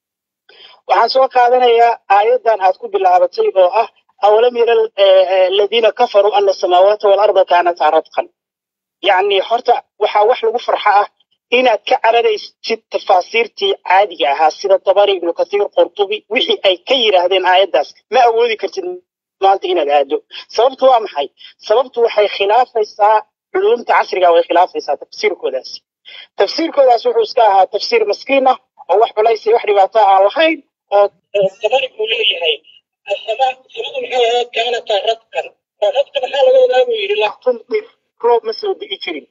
waxaan soo qaadanayaa aayaddan aad ku bilaabatay oo ah awalam yara aladiina kafaruu ana asamaawaati waalarda kaanataa radqan yacni horta waxaa wax lagu farxa ah inaad ka cararaysid tafaasiirtii caadiga ahaa sida tabari ibnu kathiir qurtubi wixii ay ka yidhaahdeen aayaddaas ma awoodi kartid maanta inaad aado sababtu waa maxay sababtu waxay khilaafaysaa culumta casriga way khilaafaysaa tafsiirkoodaasi tafsiirkoodaas wuxuu iska ahaa tafsiir maskiin ah oo wax culays iyo wax dhibaato aan lahayn oo tabari buu leeyahay samadu maxay ahayd kaanataa radqan oo radqa maxaa laga wadaa buu yidhi latumdir roob ma soo digi jirin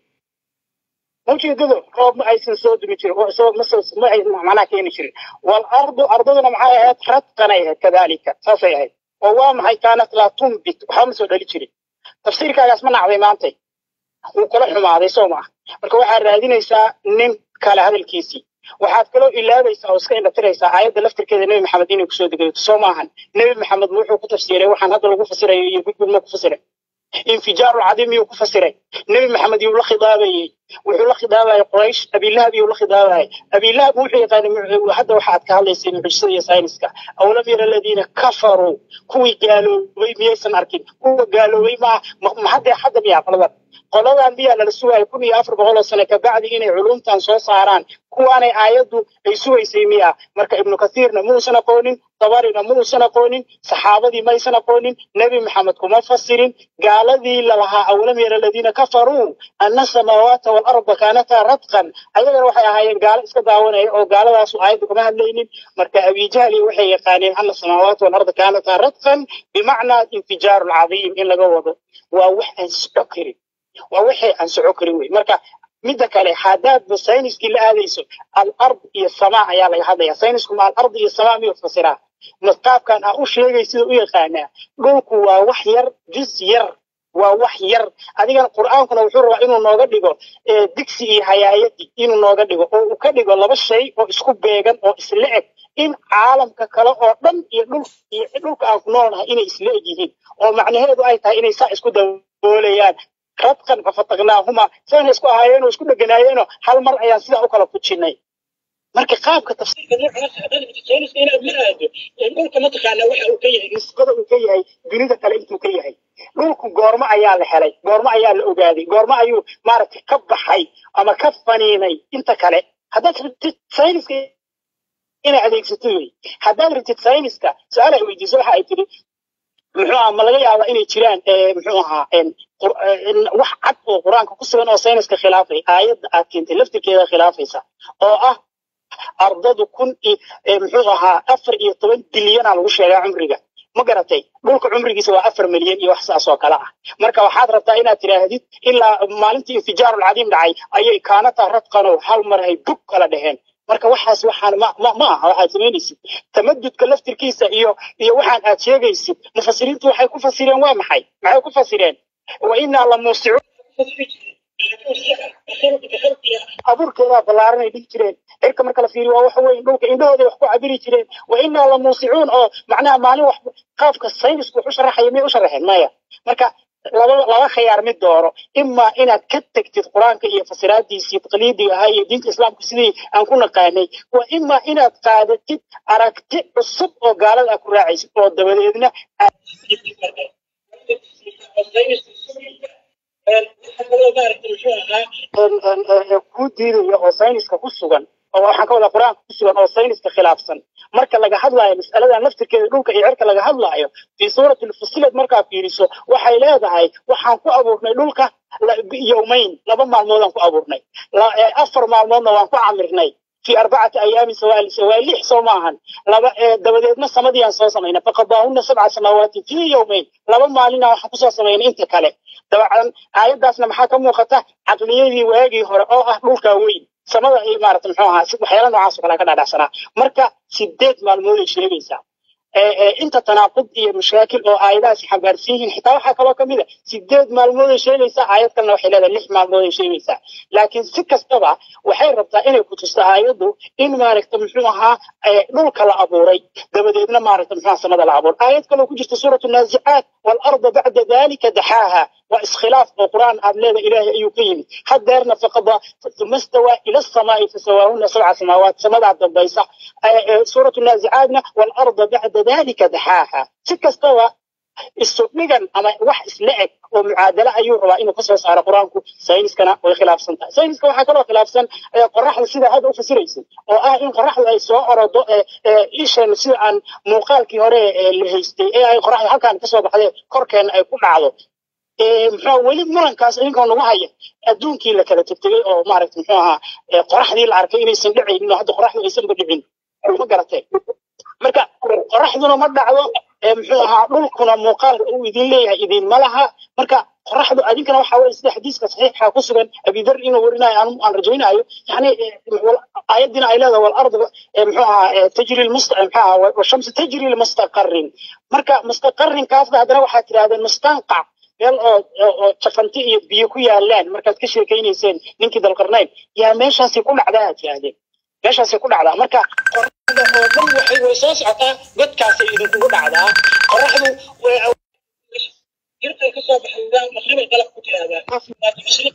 ujeedadu roob ma aysan soo dumi jirin ma ay macnaha keeni jirin walardu ardaduna maxay ahayd radqanay ahayd kadalika saasay ahayd oo waa maxay kaanat laa tumbit waxba ma soo dhali jirin tafsiirkaagaas ma nacday maantay wuu kula xumaaday soo maa marka waxaad raadinaysaa nin kale hadalkiisii waxaad kaloo ilaabaysaa oo iska indhatiraysaa aayadda laftirkeeda nebi maxamed inay kusoo degato soo maahan nebi maxamed wuxuu ku tafsiray waxaan hadda lagu fasirayo iyo gudgud ma ku fasiray infijaaru cadiim yuu ku fasiray nebi maxamed yuu la khidaabayey wuxuu la khidaabayay quraysh abilahab yuu la khidaabayay abilahab wuxuu yaqaanay hadda waxaad ka hadlaysay mucjisada iyo sayniska awalam yara aladiina kafaruu kuwii gaaloobay miyaysan arkin kuwa gaaloobay ma haddee hadda miyaa qoladan qoladan miyaa lala sugaya kun iyo afar boqol oo sano kabacdi inay culumtan soo saaraan kuwaanay aayaddu ay sugaysay miya marka ibnu kathiirna muusan aqoonin dabarina muusan aqoonin saxaabadii maysan aqoonin nebi maxamed kuma fasirin gaaladii lalahaa awalam yara aladiina kafaruu ana samaawaata waalarda kaanataa radqan ayagana waxay ahaayeen gaalo iska daawanaya oo gaaladaasu aayadda kuma hadlaynin marka abijahli waxay yaqaaneen ana samaawaata waalarda kaanataa radqan bimacnaa infijaaru lcadiim in laga wado waa wax aan soco karin waa waxay aan soco karin wey marka midda kale haddaadba sayniskii la aadayso alard iyo samaa ayaa laga hadlaya saynisku ma alard iyo samaa miyuu fasiraa qaabkan aa u sheegay sida u yaqaanaa dhulku waa wax yar juz yar waa wax yar adigana qur'aankuna wuxuu rabaa inuu nooga dhigo digsi iyo hayaayadii inuu nooga dhigo oo uu ka dhigo laba shay oo isku beegan oo isla eg in caalamka kale oo dhan iyo dhul iyo dhulka aan ku noolnahay inay isla eg yihiin oo macnaheedu ay tahay inay saa isku daboolayaan radqan fafataqnaahuma sayna isku ahaayeenoo isku dheganaayeenoo hal mar ayaan sidaa u kala fujinay marka qaabka tafsiirka noocaas sayniska inaad la aado dhulka mataqaanaa waxa uu ka yahay nisbada uu ka yahay dunida kale intuu ka yahay dhulku goormo ayaa la helay goormo ayaa la ogaaday goormo ayuu maaragtay ka baxay ama ka faniinay inta kale haddaad rabtid sayniska inay adeegsato wey haddaad rabtid sayniska su-aal ay weydiiso waxa ay tidhi muxuu ahaa ma laga yaabaa inay jiraan muxuu ahaa wax cad oo qur-aanka ku sugan oo sayniska khilaafay aayadda aad keentay laftirkeeda khilaafaysa oo ah ardadu kun muxuu ahaa afar iyo toban bilyana lagu sheegaa cumriga ma garatay dhulka cumrigiisa waa afar milyan iyo wax saas oo kale ah marka waxaad rabtaa inaad tidhaahdid ilaa maalintii infijaarul cadiim dhacay ayay kaanata radqano hal mar ay bug kala dheheen marka waxaas waxaan ma ma ma aha waxaad samaynaysid tamadudka laftirkiisa iyo iyo waxaan aad sheegaysid mufasiriintu waxay ku fasireen waa maxay maxay ku fasireen wa inaa la muusicuun abuurkeedaa ballaaran ay dhigi jireen cirka marka la fiiriyo waa waxa weeye dhulka indhahooday wax ku cabiri jireen wa inaa la muusicuun oo macnaha maalin wax qaabka saynisku wax u sharaxaya miyay u sharaxeen maya marka laba laba khiyaar mid dooro imaa inaad ka tegtid qur-aanka iyo fasiraadiisii taqliidiga ahaa iyo diinta islaamka sidii aan ku naqaanay waa imaa inaad qaadatid aragti cusub oo gaalada aad ku raacaysid oo dabadeedna kuu diidaya oo sayniska ku sugan oo waxaan ka wadaa qur-aanka ku sugan oo sayniska khilaafsan marka laga hadlaayo mas'aladan laftirkeeda dhulka iyo cirka laga hadlaayo fii suurati lfusilad markaa fiiriso waxay leedahay waxaan ku abuurnay dhulka yowmayn laba maalmoodaan ku abuurnay afar maalmoodna waan ku camirnay في أربعة أيام سوال سوال لح سوماهن لبا دبدت ما سمديان سو سمينا فقضاهن سبع سماوات في يومين لبا مالنا waxa kusoo sameeyeen inta kale dabcan aayadaasna maxaa ka muuqata caqliyadii waagii hore oo ah dhulka weyn samada ay maaragtay muxuu ahaa waxyaala noocaas oo kale ka dhaadhacsanaa marka sideed maalmood ay sheegaysaa inta tanaaqud iyo mashaakil oo aayadahaasi xambaarsan yihiin xitaa waxaa kaloo ka mid a sideed maalmood ay sheegaysaa aayad kalena waxay leedahay lix maalmood ay sheegaysaa laakiin si kastaba waxay rabtaa inay ku tusto aayaddu in maaragta muxuu ahaa dhulka la abuuray dabadeedna maaragta muxuu ahaa samada la abuuray aayad kaloo ku jirta suuratu naazicaat waalarda bacda dalika daxaaha waa iskhilaaf oo qur'aan aad leeda ilaahay ayuu ka yimid hadeerna faqada uma istawaa ila asamaai fasawaahuna sabca samaawaat samadaa dambaysa suuratu naazicaatna waalarda bacda dalika daxaaha si kastaba isu dhigan ama wax isla eg oo mucaadala ayuu rabaa inuu kasoo saaro qur-aanku sayniskana way khilaafsan tahay sayniska waxaa kaloo khilaafsan qoraxda sida hadda u fasiraysid oo ah in qoraxdu ay soo orodo ishan sida aan muuqaalkii hore la haystay ee ay qoraxda halkaan kasoo baxday korkeena ay ku dhacdo muxuu weli murankaas idinkoo nagu haya adduunkii la kala tegtegay oo maaragta muxuu ahaa qoraxdii la arkay inaysan dhacaynin oo hadda qoraxdu aysanba dhicin ma garatee marka qoraxduna ma dhacdo muxuu ahaa dhulkuna muuqaalka uu idin leeyahay idin ma laha marka qoraxdu adinkana waxa weye sida xadiiska saxiixa ku sugan abidar inuu warinayo aan rajaynayo yani aayadina ay leedahay walardu muxuu ahaa tajri lmusta muxuu ahaa washamsu tajri limustaqarin marka mustaqarinkaasna haddana waxaad tirahdeen mustanqac meel oo oo jafanti iyo biyo ku yaalaan markaad ka sheekaynayseen ninkii dalqarnayn yaa meeshaasi ku dhacdaa aad tirahdeen meeshaasi ku dhacdaa marka qoraxda oo dhan waxay way soo socotaa godkaasay idinkugu dhacdaa qoraxdu jirkay kasoo baxdaa maqribay qalab ku tiraahdaa waa mashriq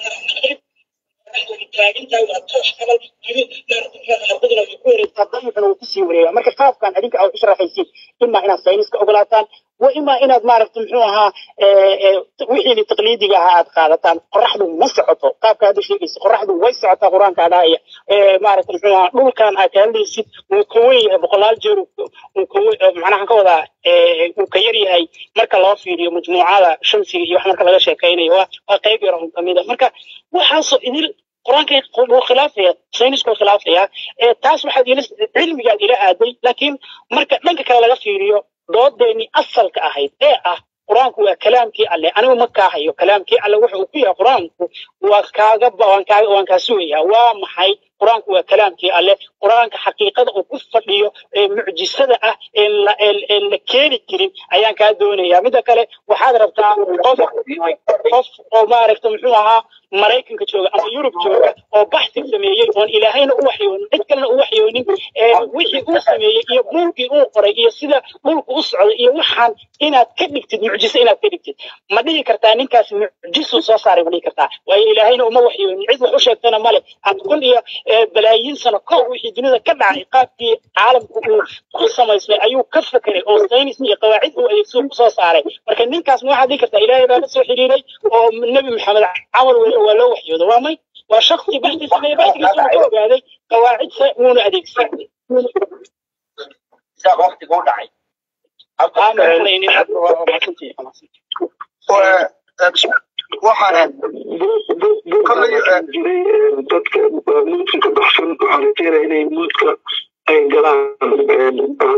taagintaa waa toosh qabal ardaduna way ku wareegtaa dayixuna wuu kusii wareegaa marka qaabkan adinka aad u sharaxaysid imaa inaad sayniska ogolaataan وإما إن مارك تمحوها وحي لتقليدي هاد قادتان قرحدو ما سعطو قاب هذا الشيء قرحدو وي سعطا قرآن كادايا مارك تمحوها دول كان أكال لي سيد وكوي بقلال جيرو وكوي معناها كودا وكيري هاي مركا الله في مجموعة شمسي يوح مركا لغا شاكيني وقيب يرهم كميدا مركا وحاصل إذن qur-aanka wuu khilaafaya saynisku khilaafaya taas waxaad ila cilmigaad ila aaday laakiin marka dhanka kale laga fiiriyo doodeeni asalka ahayd ee ah qur-aanku waa kalaamkii alle anigu ma kaahayo kalaamkii alle wuxa uu ku yahay qur-aanku waa kaaga waan kaaga waan kaa sugayaa waa maxay qur-aanku waa kalaamkii alle qur-aanka xaqiiqada uu ku fadhiyo ee mucjisada ah ee la ee la keeni jirin ayaan kaa doonayaa midda kale waxaad rabtaa qof qof oo maaragta muxuu ahaa maraykanka jooga ama yurub jooga oo baxsi sameeyey oon ilaahayna u waxyoonin cid kalena u waxyoonin wixii uu sameeyey iyo buulkii uu qoray iyo sida dhulku u socday iyo waxaan inaad ka dhigtid mucjiso inaad ka dhigtid ma dhihi kartaa ninkaas mucjisuu soo saaray ma dhihi kartaa waayo ilaahayna uma waxyoonin cid wax u sheegtana male aan kun iyo balaayiin sano kahor wixii dunida ka dhacay qaabkii caalamku uu ku samaysmay ayuu ka fekeray oo saynis iyo qawaacid uu adeegsado kusoo saaray marka ninkaas ma waxaad dhihi kartaa ilaahay baa la soo xiriiray oo nebi maxamed camal weeye waa loo waxyooda waa may waa shaksi baxdi sameeye baxdigiisa uu ka ogaaday qawaacid se wuuna adeegsaday waqtiga u dhacay waxaan jiray dadka muudka ka baxsan waxaa la keenaya inay muudka ay galaan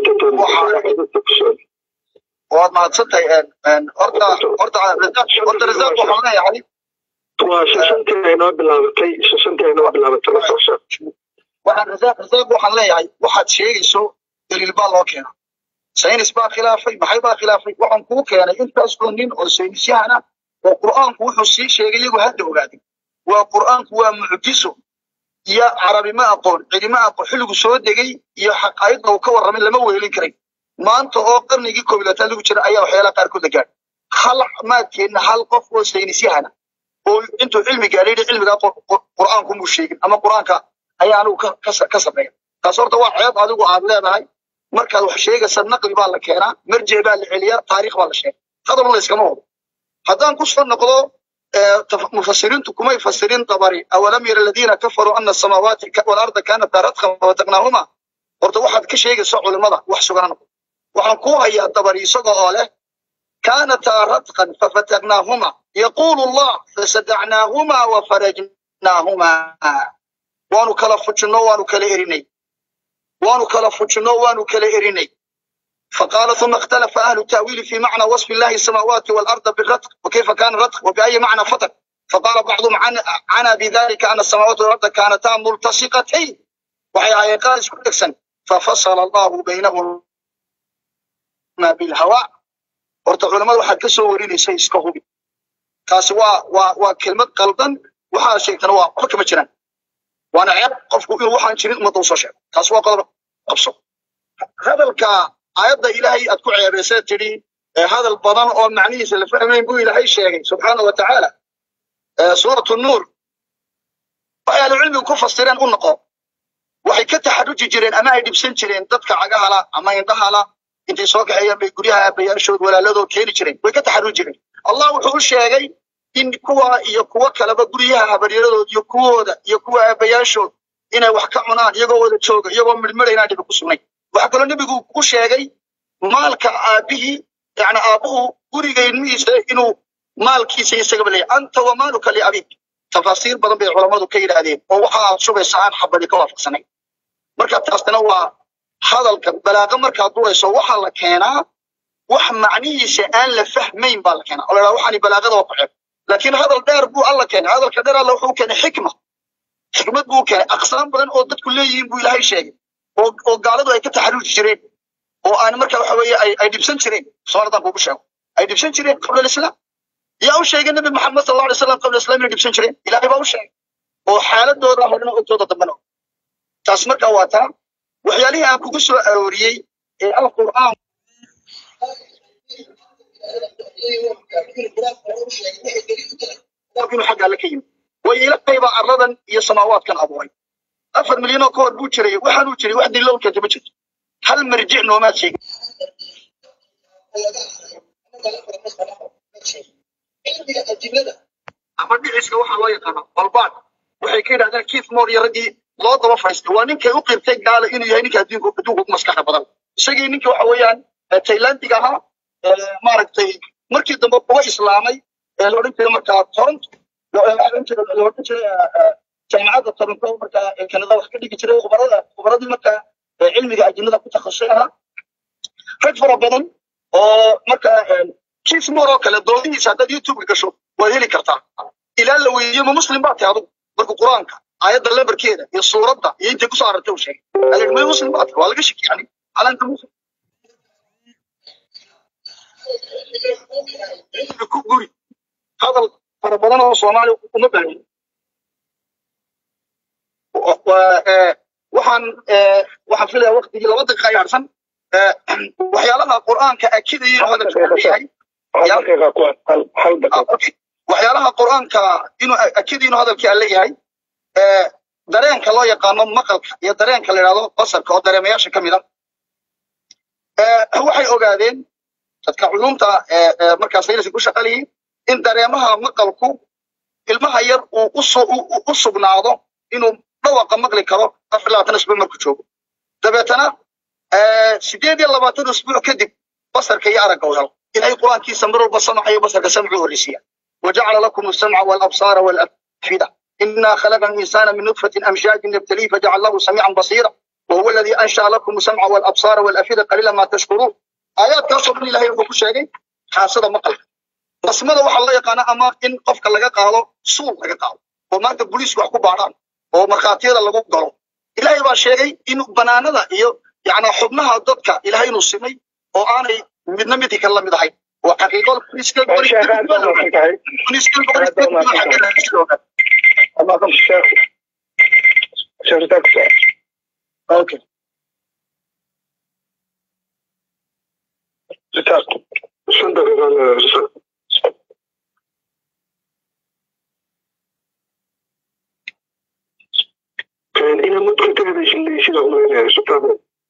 waad mahadsantahay horta horta horta rasaaq waxaan leeyahay waa shashantii ay noo bilaabatay shashantii ay noo bilaabatay waxaan rasaaq rasaaq waxaan leeyahay waxaad sheegayso daliil baa loo keena saynis baa khilaafay maxay baa khilaafay waxaan kuu keenay intaas oo nin oo saynisyahana oo qur'aanku wuxuu sii sheegay iyagu hadda ogaaday waa qur'aanku waa mucjiso iyo carabi ma aqoon cilima aqoon xilligu soo degay iyo xaqaayadda uu ka warramay lama weelin karay maanta oo qarnigii koob iyo labaatan lagu jira ayaa waxyaalaha qaarkood la gaadhay hal maadkeenna hal qof oo saynisyahana oo intuu cilmi gaadhay cilmigaa qur'aanku muu sheegin ama qur'aanka ayaa anigu ka sameeya taas horta waa ceeb adigu aad leedahay markaad wax sheegaysa naqli baa la keenaa marjic baa la celiyaa taariikh baa la sheega hadal layskama wado haddaan ku soo noqdo mufasiriintu kumay fasirin dabari awalam yara aladiina kafaruu ana asamaawaati walarda kaanata radkan fafataqnaahuma horta waxaad ka sheegaysa culimmada wax sugana noqdo waxaan ku hayaa dabari isaga oo leh kaanataa radqan fafataqnaahuma yaquulu allah fasadacnaahuma wafarajnaahuma waanu kala fujinno waanu kala erinay waanu kala fujinno waanu kala erinay فقال ثم اختلف أهل التأويل في معنى وصف الله السماوات والأرض بالرتق وكيف كان الرتق وبأي معنى فتق فقال بعضهم عن عنا بذلك أن السماوات والأرض كانتا ملتصقتين وهي قال اسكتكسن ففصل الله بينهما بالهواء horta culamada waxaad ka soo warinaysay iska hubi taasi waa waa waa kelmad qaldan waxaa sheegtana waa waxba kama jiraan waana ceeb qofku inuu waxaan jirin ummadda usoo sheego taasi waa qodob qabso hadalka aayadda ilaahay aad ku ceebaysay tidhi hadal badan oo macnihiisa la fahmayn buu ilaahay sheegay subxaana wa tacaala suuratu nuur waxay ahlucilmigu ku fasireen u noqo waxay ka taxaruji jireen ama ay dhibsan jireen dadka cagahala ama indhahala intay soo kaxeeyeen bay guryaha aabayaashood walaaladoo keeni jireen way ka taxaruji jireen allah wuxuu u sheegay in kuwa iyo kuwo kaleba guryaha habaryaradood iyo kuwooda iyo kuwa aabayaashood inay wax ka cunaan iyagoo wada jooga iyagoo midhmidha inaan dhibi ku sugnay waxaa kaloo nebigu ku sheegay maalka aabihii yani aabuhu guriga ilmihiisa inuu maalkiisa isagaba leeyahay anta wa maaluka liabik tafaasiir badan bay culammadu ka yidhaahdeen oo waxa aad shubaysa aan xabadi ka waafaqsanay marka taasna waa hadalka balaaqa markaad durayso waxaa la keenaa wax macnihiisa aan la fahmayn baa la keenaa oo la dhaha waxaani balaaqada waa ku ceeb laakiin hadal dheer buu alla keenay hadalka dheer alla wuxuu keenay xikma xikmad buu keenay aqsaam badan oo dadku leeyihiin buu ilaahay sheegay oo oo gaaladu ay ka taxaruuji jireen oo aan marka waxa weeye ay ay dhibsan jireen soomaalidaan kuugu sheego ay dhibsan jireen qabla alislaam yaa u sheegay nabi maxamed sal alla alay slam qabla islam inay dhibsan jireen ilaahay baa u sheegay oo xaaladooda horena ogtooda dambena taas marka waa taa waxyaalihii aan kugu soo arooriyey ee alqur'aan inuu xagga alle ka yimid way ilaahay baa arladan iyo samaawaadkan abuuray afar milyan oo ka hor buu jiray waxaanuu jiray wax daliilo keenta ma jirto hal marjic noomaad sheegin ama dhiciska waxaa loo yaqaana balbaad waxay ka yidhahdeen keith moore iyo raggii loo daba fadhiistay waa ninkay u qirtay gaala inuu yahay ninka adduunka adduunka ugu maskaxda badan isagii ninkii waxa weeyaan taylandiga ahaa maaragtay markii dambe kuwa islaamay ee la odhan jiray markaa toronto la odhan jiray jaamacadda toronto markaa kanada wax ka dhigi jiray khubarada khubaradii markaa cilmiga ajinada ku takhasusay ahaa rag fara badan oo markaa keith moore oo kale doodihiisa haddaad youtube gasho waad heli kartaa ilaa la weydiiyo ma muslim baa tahay adugu marka qur-aanka aayadda lambarkeeda iyo suuradda iyo intay kusoo aragtay uu sheegay alii may muslim baa tahay waa laga shaki yani calaamka muslim ku guri hadal fara badan oo soomaali uma baahnin waxaan waxaan filayaa waqtigii laba daqiiqa ay harsan waxyaalaha qur'aanka akidaya hadalka leeyahay waxyaalaha qur'aanka inuu akidaya inuu hadalkii aan leeyahay dareenka loo yaqaano maqalka iyo dareenka la yidhahdo basarka oo dareemayaasha ka mid a waxay ogaadeen dadka culumta markaas sayniska ku shaqalayay in dareemaha maqalku ilmaha yar uu u sugnaado inuu dhawaqa maqli karo afar labaatan isbuuc markuu joogo dabeetana sideed iyo labaatan isbuuc kadib basarka iyo aragga uu helo ilahay qur-aankiisa mar walba samaca iyo basarka samcu horreysiya wajacala lakum الsamca والabsaara والafida إنا خلقنا الإنسان من نطفة أمشاج نبتليه فجعلناه سميعا بصيرا وهو الذي أنشأ لكم السمع والأبصار والأفئدة قليلا ما تشكرون آيات كاسو من الله يقول شيء حاسد مقل basmada waxaa la yaqaana ama in qofka laga qaado suul laga qaado oo maanta booliisku wax ku baadhaan oo markhaatiyada lagu galo ilaahay baa sheegay in banaanada iyo yani xubnaha dadka ilaahay inuu simay oo aanay midna midkii kale la mid ahayn waa xaqiiqo Okay. shan daqiiqa ina mudka ka hadashin sida umaynaya sultaan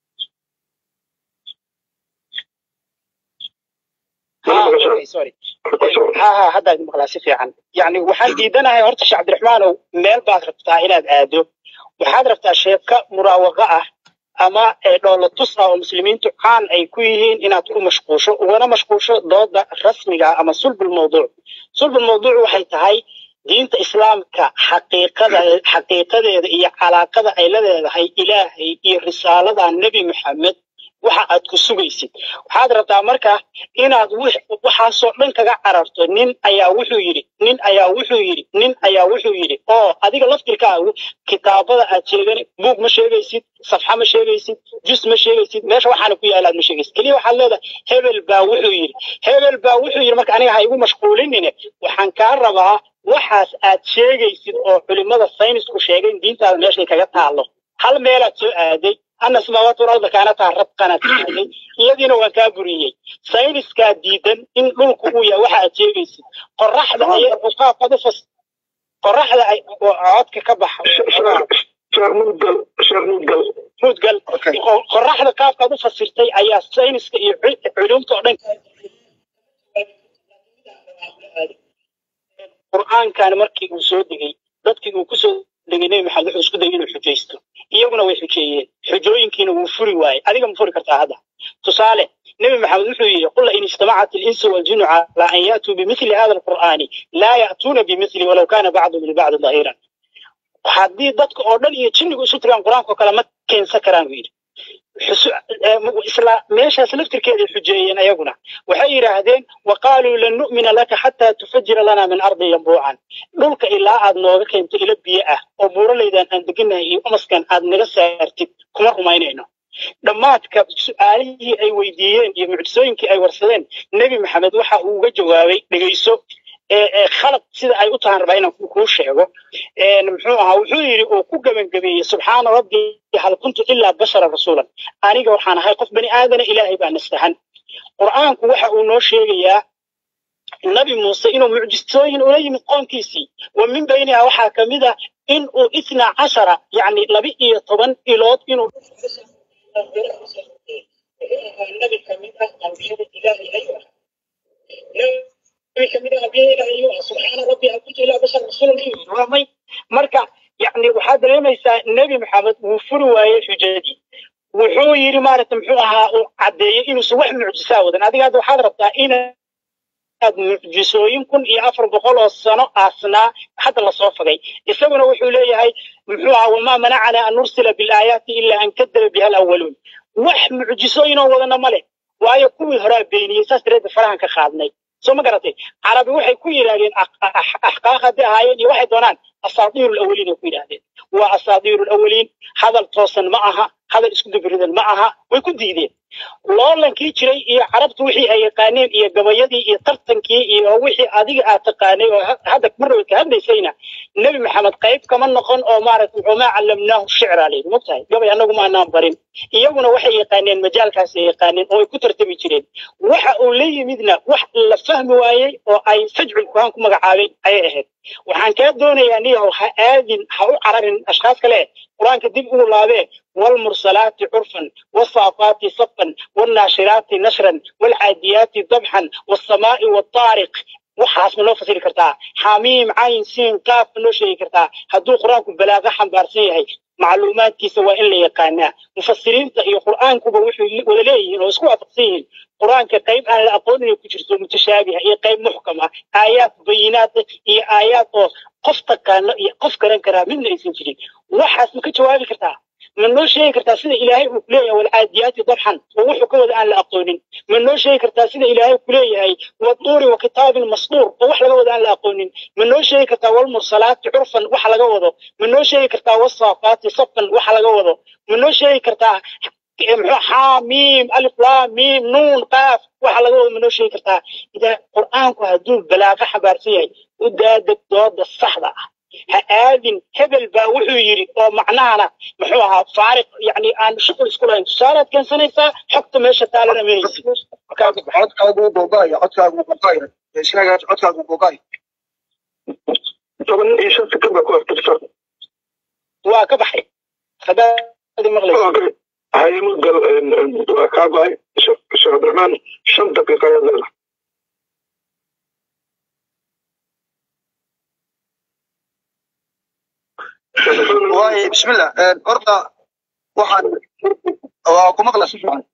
ha ha haddaad maqlaa si fiican yani waxaan diidanahay horta sheekh cabdiraxmaanow meel baad rabtaa inaad aado waxaad rabtaa sheeka muraawaqa ah ama dhoola tus ah oo muslimiintu caan ay ku yihiin inaad ku mashquusho ugana mashquusho dooda rasmiga ama sulbul mawduuc sulbul mawduuc waxay tahay diinta islaamka xaqiiqada xaqiiqadeeda iyo calaaqada ay la leedahay ilaahay iyo risaalada nebi maxamed waxa aad ku sugaysid waxaad rabtaa marka inaad waxaasoo dhan kaga cararto nin ayaa wuxuu yidhi nin ayaa wuxuu yidhi nin ayaa wuxuu yidhi oo adiga laftirkaagu kitaabada aad sheegan buug ma sheegaysid safxa ma sheegaysid jus ma sheegaysid meesha waxaana ku yaalaad ma sheegaysid keliya waxaad leedahay hebel baa wuxuu yidhi hebel baa wuxuu yidhi marka aniga ha igu mashquulinine waxaan kaa rabaa waxaas aad sheegaysid oo culimmada saynisku sheegeen diintaada meeshay kaga taallo hal meelaad soo aaday ana samaawaat walarda kaanataa rabqanaad aaday iyadiina waan kaa buriyey sayniskaa diidan in dhulku uu yahay waxa aad sheegaysid qoraxda qaabkaad u fas qoraxda ay codka ka baxa mudgal qoraxda qaabkaad u fasirtay ayaa sayniska iyo culumta oo dhan qur'aankan markii uu soo degay dadkii uu kusoo degay nebi maxamed wuxuu isku dayay inuu xujaysto iyaguna way xujeeyeen xujooyinkiina wuu furi waayey adiga ma furi kartaa hadda tusaale nebi maxamed wuxuu yidhi qul in ijtamacat ilinsu waljinu calaa an ya'tuu bimithli hada alqur'aani laa ya'tuuna bimithli walow kaana bacduhum libacdi dahiran haddii dadka oo dhan iyo jinnigu isu tiraan qur-aankao kale ma keensan karaan buu yidhi isla meeshaas laftirkeeday xujeeyeen ayaguna waxay yidhaahdeen wa qaaluu lan nu'mina laka xataa tufajira lana min ardi yambuucan dhulka ilaa aad nooga keento ilo biyo ah oo buuraleydan aan deganahay iyo umaskan aad naga saartid kuma rumaynayno dhammaadka su-aalihii ay weydiiyeen iyo mucjisooyinkii ay warsadeen nebi maxamed waxa uu uga jawaabay dhegayso khalad sida ay u tahan rabaa inaan kuu sheego muxuu ahaa wuxuu yidhi uu ku gebangabeeyey subxaana rabbii hal kuntu ilaa bashara rasuulan aniga waxaan ahay qof bani aadana ilaahay baa nastahan qur'aanku waxa uu noo sheegayaa nabi muuse inuu mucjisooyin ula yimid qoomkiisii wa min bayniha waxaa ka mid a in uu itnaa cashara yacni laba iyo toban ilood inuu nabi kamid ah ambiyada ilaahay ayuu ahaa marka yani waxaad dareemaysaa nebi maxamed wuu furi waayey xujadii wuxuu yidhi maaragta muxuu ahaa uu caddeeyey inuusan wax mucjisaa wadan adiga hadda waxaad rabtaa inaad mucjisooyin kun iyo afar boqol oo sano aasnaa hadda lasoo fagay isaguna wuxuu leeyahay muxuu ahaa wamaa manacana an nursila bilaayaati ilaa an kadaba biha alawaluun wax mucjisooyinoo wadana ma leh waayo kuwii horaa beeniyey saas dareedda farahan ka qaadnay soo ma garatay carabi waxay ku yidhahdeen axqaaq hadday ahaayeen iyo waxay doonaan asaatiiru lawaliin ay ku yidhahdeen waa asaatiiru lawaliin hadal toosan ma aha hadal isku dubiridan ma aha way ku diideen loolankii jiray iyo carabtu wixii ay yaqaaneen iyo gabayadii iyo tartankii iyo wixii adiga aad taqaanay oo hadda marnaba ka hadlaysayna nebi maxamed qayb kama noqon oo maaragtay wamaa callamnaahu shicra layidhi mogtahay gabay annagu ma anaan barin iyaguna waxay yaqaaneen majaalkaas ay yaqaaneen oo ay ku tartami jireen waxa uu la yimidna wax la fahmi waayey oo ay sajcul kuhaan ku magacaabeen ayay ahayd waxaan kaa doonayaa niyahow ha aadin ha u cararin ashkhaas kale qur-aanka dib ugu laabee والمرسلات عرفا والصافات صفا والناشرات نشرا والعاديات ضبحا والسماء والطارق waxaas ma noo fasiri kartaa xamiim cayn siin qaaf ma noo sheegi kartaa hadduu qur-aanku balaaqa xambaarsan yahay macluumaadkiisa waa in la yaqaanaa mufasiriinta iyo qur-aankuba wuxuu wada leeyihiin oo isku waafaqsan yihiin qur-aanka qayb aan la aqoon inay ku jirto mutashaabiha iyo qayb muxkam ah aayaad bayinaad iyo aayaad oo qof taqaano iyo qof garan karaa midna aysan jirin waxaas ma ka jawaabi kartaa ma noo sheegi kartaa sida ilaahay uu kuleeyahay walcaadiyaati dabxan oo wuxuu ka wada aan la aqoonin ma noo sheegi kartaa sida ilaahay kuleeyahay waduuri wa kitaabin masduur oo wax laga wada aan la aqoonin ma noo sheegi kartaa walmursalaati curfan wax laga wado ma noo sheegi kartaa wasaafaati safan wax laga wado ma noo sheegi kartaa muxuu xaamiim alif laam miim nuun qaaf waxa laga wado ma noo sheegi kartaa idaa qur'aanku hadduu balaaqa xambaarsan yahay u daadeg dooda saxda ah ha aadin hebel baa wuxuu yidhi oo macnahana muxuu ahaa faariq yani aan shuqul isku lahayn tusaalaad keensanaysaa xogta meesha taalana mahaysi codkaagu googaayo codkaagu googaayo sheegaas codkaagu googaayo toban iyo shan sekond baa ku aftirsan waa ka baxay hadaadi maqlaysa haye mudgal waa kaa go-ay sheekh cabdiraxmaan shan daqiiqa ayaad leedahay waaye bismillah horta waxaan waa ku maqla si fiican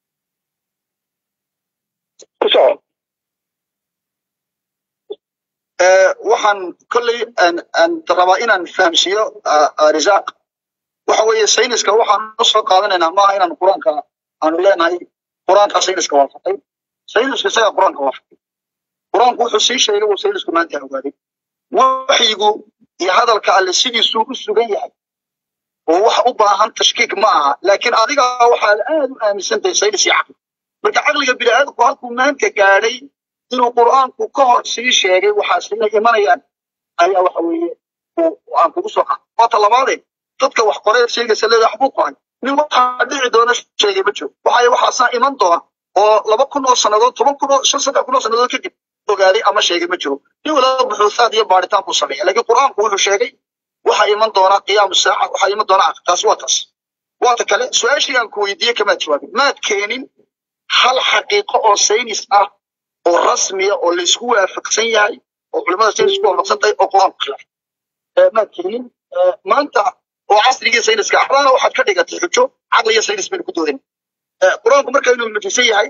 ku soco waxaan kolley aan rabaa inaan fahamsiiyo risaaq waxa weeye sayniska waxaan usoo qaadanaynaa maaha inaan qur-aanka aanu leenahay qur-aanka sayniska waafaqay sayniska isaga qur-aanka waafaqay qur-aanku wuxuu sii sheegay uu saynisku maanta ogaaday waxyigu iyo hadalka alle sidiisuu u sugan yahay oo wax u baahan tashkiik ma aha laakiin adiga waxaad aad u aaminsantahay saynis iyo caqli marka caqliga bini'aadamku halkuu maanta gaadhay inuu qur'aanku ka hor sii sheegay waxaasina imanayaan ayaa waxa weeye aan kugu soo qaad waata labaadee dadka wax qoree sheegaysa leedahay waxbuu qoray nin waxaa dhici doona sheegay ma jiro waxay waxaasaa iman doona oo laba kun oo sannadood toban kun oo shan saddex kun oo sannadood kadib ogaaday ama sheegay ma jiro nin walaba buxuusaad iyo baaritaan buu sameeya laakiin qur'aanku wuxuu sheegay waxaa iman doona qiyaamu saaca waxaa iman doona taas waa taas waata kale su-aashii aan ku weydiiyey kamaad jawaabin maad keenin hal xaqiiqo oo saynis ah oo rasmiya oo laysku waafaqsan yahay oo culimada saynisku waafaqsan tahay oo qur-aanku khilaafay maad keenin maanta oo casrigii sayniska axdaana waxaad ka dhigatay xujo caqli iyo saynis baynu ku doodan qur-aanku marka inuu nujisan yahay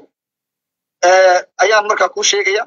ayaan markaa kuu sheegaya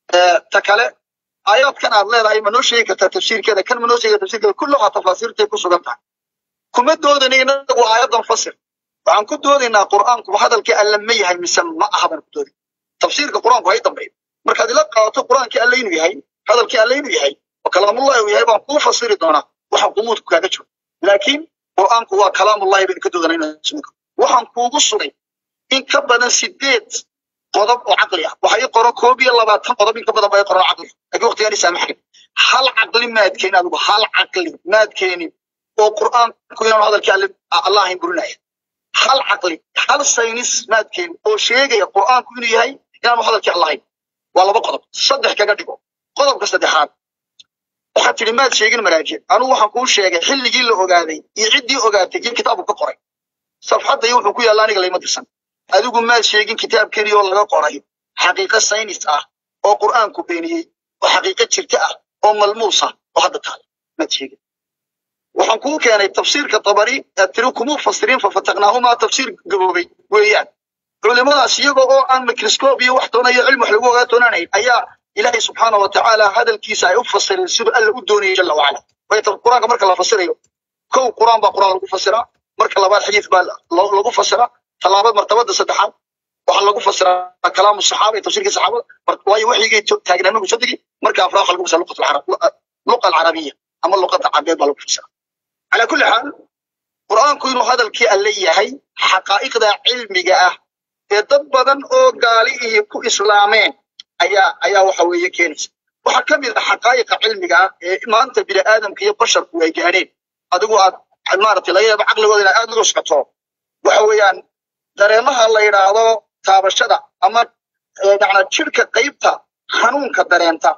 ta kale aayaadkan aad leedahay ma noo sheegi kartaa tafsiirkeeda kan ma noo sheegi tafsiirkeeda kulluhaa tafaasiirtay ku sugan tahay kuma doodana inagu aayadan fasir waxaan ku doodaynaa qur'aanku hadalkii alle ma yahay mise ma aha baan ku doodin tafsiirka qur'aanku hay dambeeyo markaad ila qaadato qur'aankii alle inuu yahay hadalkii alle inuu yahay oo kalaamullahi uu yahay baan kuu fasiri doonaa waxa qumuudku kaaga jiro laakiin qur'aanku waa kalaamullahi baynu ka doodanaa waxaan kuugu sugay in ka badan sideed qodob oo caqli ah waxa ii qoran koob iyo labaatan qodob in ka badan baa ii qoran caqli laakiin waqtigaan i saamaxayn hal caqli maad keenin adigu hal caqli maad keenin oo qur'aanku inaanu hadalkii alle allah ahayn burinaya hal caqli hal saynis maad keenin oo sheegaya qur'aanku inuu yahay inaanu hadalkii alle ahayn waa laba qodob saddex kaga dhigo qodobka saddexaad waxaad tidhi maad sheegin maraajic anugu waxaan kuu sheegay xilligii la ogaaday iyo ciddii ogaatay iyo kitaabku ka qoray safxadda iyo wuxuu ku yaalla aniga layma dirsan adigu maad sheegin kitaab keliya oo laga qoray xaqiiqo saynis ah oo qur'aanku beeniyey oo xaqiiqo jirta ah oo malmuus ah oo hadda taale maad sheegin waxaan kuu keenay tafsiirka tabari aad tiri kumuu fasiriin fafataqnaahumaa tafsiir gaboobay weeyaan culimadaas iyagoo oo aan microscope iyo wax toona iyo cilmi wax lagu ogaa toonanayn ayaa ilaahay subxaana wa tacaala hadalkiisa ay u fasireen siduu alla u doonayay jala wacala wayta qur-aanka marka la fasirayo kow qur-aan baa qur-aan lagu fasiraa marka labaad xadiis baa lagu fasiraa talaabad martabada saddexaad waxaa lagu fasiraa kalaamu saxaaba iyo tafsiirkii saxaabada waayo waxyigay taagnaa nabigu soo degi marka afraad waxaa lagu fasiraa luqat alcarab luqa alcarabiya ama luqada cabeed baa lagu fasiraa calaa kulli xaal qur'aanku inuu hadalkii alle yahay xaqaa'iqda cilmiga ah ee dad badan oo gaali ihi ku islaameen ayaa ayaa waxa weeye keenaysa waxaa ka mid ah xaqaa'iqa cilmiga ah ee maanta bini aadamka iyo basharku ay gaadheen adigu aad maaragtay laga yaabo caqligooda inaad aad uga socoto waxa weeyaan dareemaha la yidhaahdo taabashada ama macnaa jirka qaybta xanuunka dareenta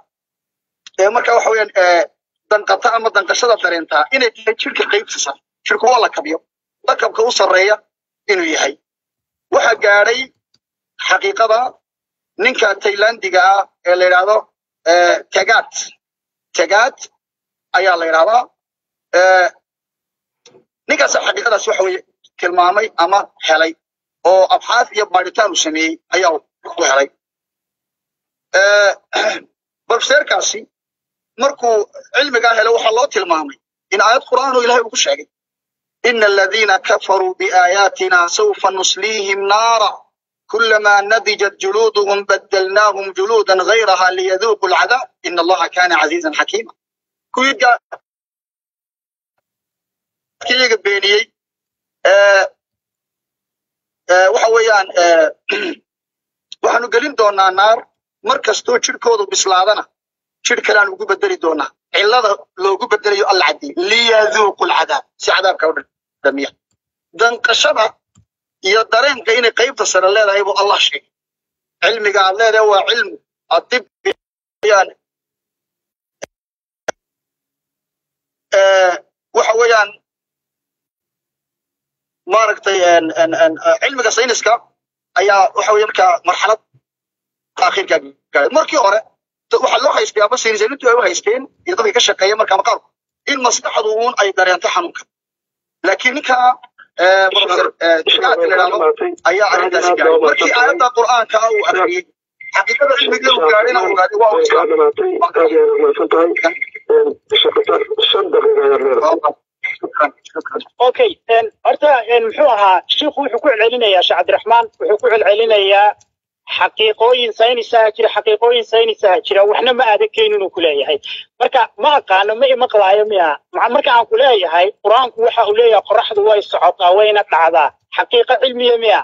ee marka waxa weeyaan danqata ama danqashada dareenta inay tahay jirka qaybta sare jirku waa lakabyo lakabka u sarreeya inuu yahay waxa gaadhay xaqiiqada ninka taylandiga ah ee la yidhaahdo tagaat tagaat ayaa la yidhahdaa ninkaasa xaqiiqadaas waxa weeye tilmaamay ama helay oo abxaas iyo baaritaan uu sameeyey ayaa ku helay barfseerkaasi markuu cilmigaa helay waxaa loo tilmaamay in aayad qur'aan oo ilahay uu ku sheegay ina aladiina kafaruu biaayaatina sawfa nusliihim naara كلما نضجت جلودهم بدلناهم جلودا غيرها ليذوقوا العذاب إن الله كان عزيزا حكيما كويدا كيغا بينيي waxa weeyaan waxaanu gelin doonaa naar mar kastoo jirhkoodu bislaadana jirh kale aan ugu bedeli doonaa cillada loogu bedelayo alla caddiy liyaduuqu lcadaab si cadaabka u dhamiya danqashada iyo dareenka inay qaybta sare leedahay buu allah sheegay cilmiga aad leedahay waa cilmu adib yani waxa weeyaan maaragtay cilmiga sayniska ayaa waxa weeye markaa marxalad akhirka gaaray markii hore waxaa loo haystay ama saynisaynintu ay u haysteen iyo dadka ka shaqeeya markaa maqaarku in maskaxdu uun ay dareento xanuunka laakiin ninka professor ayaa arrintaasi gaaray markii aayadda qur'aanka uu akhriyey xaqiiqada cilmiga uu gaadhina ogaaday waa uu kaa dhamaatay aad iyo aad umahadsan tahay shaqataas shan daqiiqa ayaad leedahay okay horta muxuu ahaa shiikhu wuxuu ku celcelinayaa sheekh cabdiraxmaan wuxuu ku celcelinayaa xaqiiqooyin saynisaha jira xaqiiqooyin saynisaha jira waxna ma aadan keenin uu ku leeyahay marka ma aqaano ma imaqlaayo miya marka aan ku leeyahay qur-aanku waxa uu leeyahay qoraxdu way socotaa wayna dhacdaa xaqiiqo cilmiya miya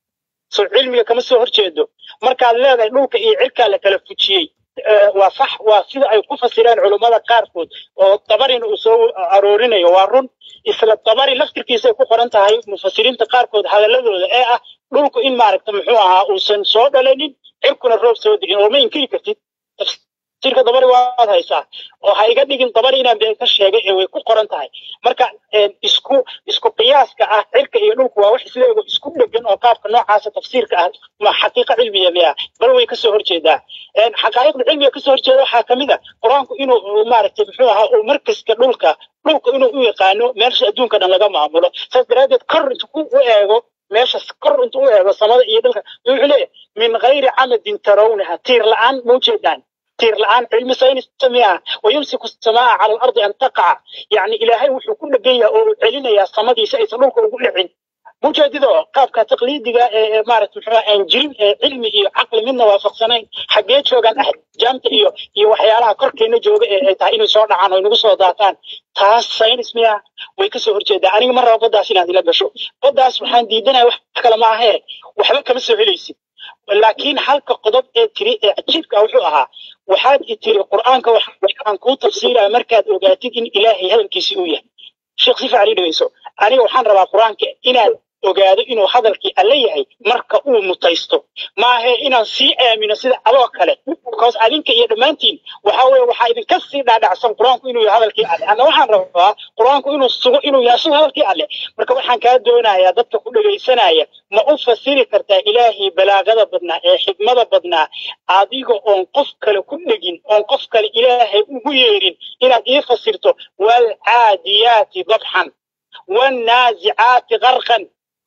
so cilmiga kama soo horjeedo markaad leedahay dhulka iyo cirkaa la kala fujiyey waa sax waa sida ay ku fasireen culummada qaarkood oo dabarina uu soo aroorinayo waa run isla dabari laftirkiisay ku qoran tahay mufasiriinta qaarkood hadaladooda ee ah dhulku in maaragta muxuu ahaa uusan soo dhalanin cirkuna roob soo digin oo ma inkiri kartid tafsiirka dabari waad haysaa oo ha iga dhigin dabari inaan been ka sheegay ee way ku qoran tahay marka isku isku qiyaaska ah cirka iyo dhulku waa wax isleego isku dhegan oo qaabka noocaasa tafsiirka ah ma xaqiiqa cilmiya miya bal way kasoo horjeedaa xaqaa'iqda cilmiga kasoo horjeeda waxaa kamid a qur-aanku inuu maaragtay muxuu ahaa uu markaska dhulka dhulka inuu u yaqaano meesha adduunka dhan laga maamulo saas daraaddeed kor intu ku u eego meesha kor intu u eego samada iyo dhulka wuxuu leeyahay min gayri camadin tarawnaha tiir la-aan ma ujeedaan tiir la-aan cilmi saynis samiya wayumsiku samaa cala alardi an taqaca yani ilaahay wuxuu ku dhegan yahay oo uu celinayaa samadiisa aysan dhulka ugu dhicin mujeedido qaabka taqliidiga ee maarata muxuu aan jirin ee cilmi iyo caqli midna waafaqsanayn xaggee joogaan axjaamta iyo iyo waxyaalaha korkeena jooga ee ay tahay inay soo dhacaan oo inagu soo daataan taas saynis miya way kasoo horjeedaa aniga ma rabo baddaas inaad ila gasho baddaas waxaan diidanaya wax kale ma ahee waxba kama soo helaysid laakiin halka qodob ee tiri ee cajiibka wuxuu ahaa waxaad i tiri qur'aanka waxaan kuu tafsiiraya markaad ogaatid in ilaahay hadalkiisi uu yahay sheekh si fiican ii dhegeyso aniga waxaan rabaa qur'aanka inaad ogaado inuu hadalkii alle yahay marka uu mutaysto maahe inaan sii aamino sida adoo kale because adinka iyo dhammaantiin waxa weye waxaa idinka sii dhaadhacsan qur-aanku inuu yahay hadalkii alle anna waxaan rabaa qur-aanku inuu sugo inuu yahay sida hadalkii alle marka waxaan kaa doonayaa dadka ku dhegaysanaya ma u fasiri kartaa ilaahii balaagada badnaa ee xigmada badnaa adiga oon qof kale ku dhegin oon qof kale ilaahay ugu yeerin inaad ii fasirto waalcaadiyaati dabxan waalnaazicaati qarqan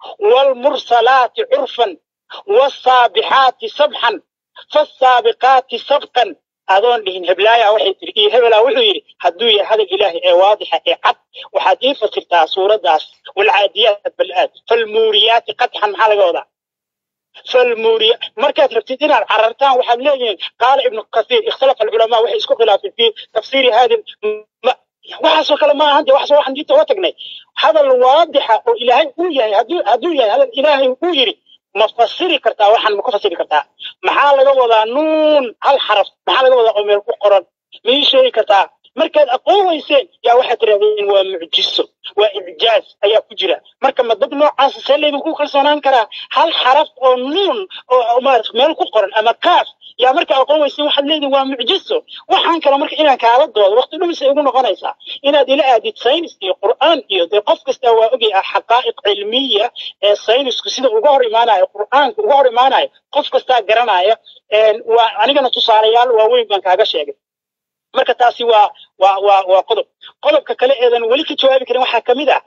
والمرسلات عرفا والصابحات سبحا فالسابقات سبقا adoon dhihin heblaaya waxay tiri iyo hebelaa wuxuu yidhi hadduu yahay hadal ilaahi ee waadixa ee cad waxaad ii fasirtaa suuraddaas walcaadiyaat bal-aad falmuuriyaati qadxan maxaa laga wadaa falmuuriya markaad rabtid inaad carartaan waxaad leeyihiin qaala ibnu kathiir ikhtalafa alculamaa waxay isku khilaafeen fi tafsiiri hadi waxaasoo kale ma ahan de waxaas waxaan diinta uga tagnay hadal waadixa oo ilaahay uu yahay hadduu hadduu yahay hadal ilaahay uu yidhi ma fasiri kartaa waxaan ma ku fasiri kartaa maxaa laga wadaa nuun hal xaraf maxaa laga wadaa oo meel ku qoran ma ii sheegi kartaa markaad aqoon weyseen yaa waxaad tirahdeen waa mucjiso waa icjaaz ayaa ku jira marka ma dad noocaasa see laydin ku kalsoonaan karaa hal xaraf oo nuun oo maarata meel ku qoran ama kaaf yaa marka aqoon weyseen waxaad leedihin waa mucjiso waxaan kale marka inaan kaala doodo waqti dhumisay igu noqonaysaa inaad ila aadid saynis iyo qur'aan iyo dee qof kasta waa ogay ah xaqaa'iq cilmiya ee saynisku sida uga hor imaanayo qur'aanka uga hor imaanayo qof kastaa garanaya waa anigana tusaalayaal waaweyn baan kaaga sheegay marka taasi waa waa waa waa qodob qodobka kale eedan weli ka jawaabi karin waxaa kamid ah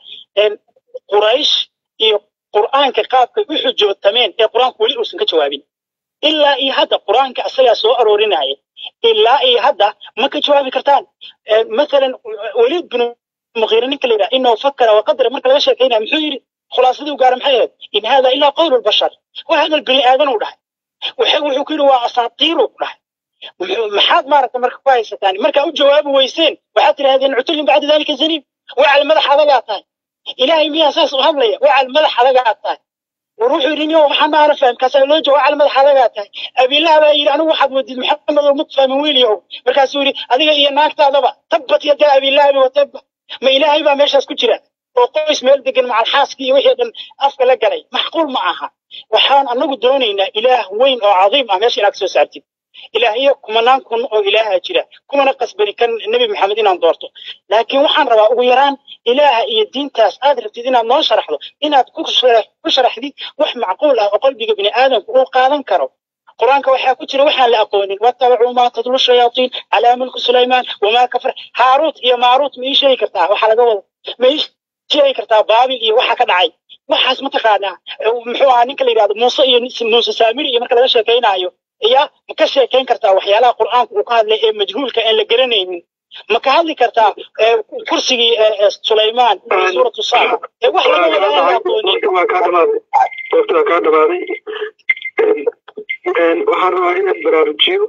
quraysh iyo qur'aanka qaabkay u xujootameen ee qur'aanku weli uusan ka jawaabin ilaa iyo hadda qur'aanka asagaa soo aroorinaya ilaa iyo hadda ma ka jawaabi kartaan masalan weliid binu muqiire ninka la yidhaha inahu fakara waqadara marka laga sheekaynaya muxuu yidhi khulaasadii u gaara maxay ahayd in hada ilaa qowlu lbashar waa hadal bini aadan u dhahay wuxuu ku yidhi waa asaatiiru dhahay maxaad maaragta marka ku haysataan markaa u jawaabi weyseen waxaad tidhahdeen cutullin bacda dalika zaniib wacal madax adagaa tahay ilaahay miyaa saas u hadlaya wacal madax adagaa tahay war wuxuu yidhi niyo waxaan maana faham kaasaa loo jawa wacal madax adagaa tahay abilaha baa yidhi anigu waxaad wadid maxamed oo mad fahmin wiilyahow markaasuu yidhi adiga iyo naagtaadaba tabbat yadaa abilahabi watabba ma ilaahay baa meeshaas ku jira oo qoys meel degan macal xaaskii iyo wixii dhan afka la galay maxquul ma aha waxaan anagu doonaynaa ilaah weyn oo cadiim ah meesha inaad soo saartid ilaahiyo kumanaan kun oo ilaaha jira kumana qasbani kan nebi maxamed inaan doorto laakiin waxaan rabaa ugu yaraan ilaaha iyo diintaas aad rabtid inaad noo sharaxdo inaad ku sharaxdid wax macquul ah oo qalbiga bini aadamku uu qaadan karo qur-aanka waxaa ku jira waxaan la aqoonin wattabacuu maa tadlu shayaatiin calaa mulki sulaymaan wamaa kafar haaruut iyo maaruut ma ii sheegi kartaa waxaa laga wada ma ii sheegi kartaa baabil iyo waxa ka dhacay waxaas mataqaanaa muxuu ahaa ninka la yidhahdo muuse iyo muuse saamiri iyo marka laga sheekaynaayo ya ma ka sheekayn kartaa waxyaalaha qur'aanka uu ka hadlay ee majhuulka aan la garanaynin ma ka hadli kartaa kursigii sulaymaan ee suuratu saad ee wax laga wada aan la aqoonin waqti waa kaa dhamaaday waqti waa kaa dhamaaday waxaan rabaa inaad baraarujiyo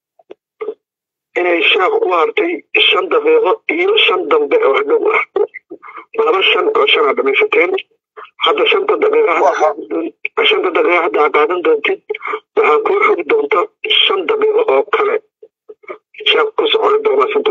inay sheekh ku hartay shan daqiiqo iyo shan dambe oo hadhow ah laba shan oo shan aa dhamaysateen hadda shanta daqiiqa shanta daqiiqa hadda aa qaadan doontid waxaa kuu xogi doonta shan daqiiqo oo kale sheekh ku socon doomaasanta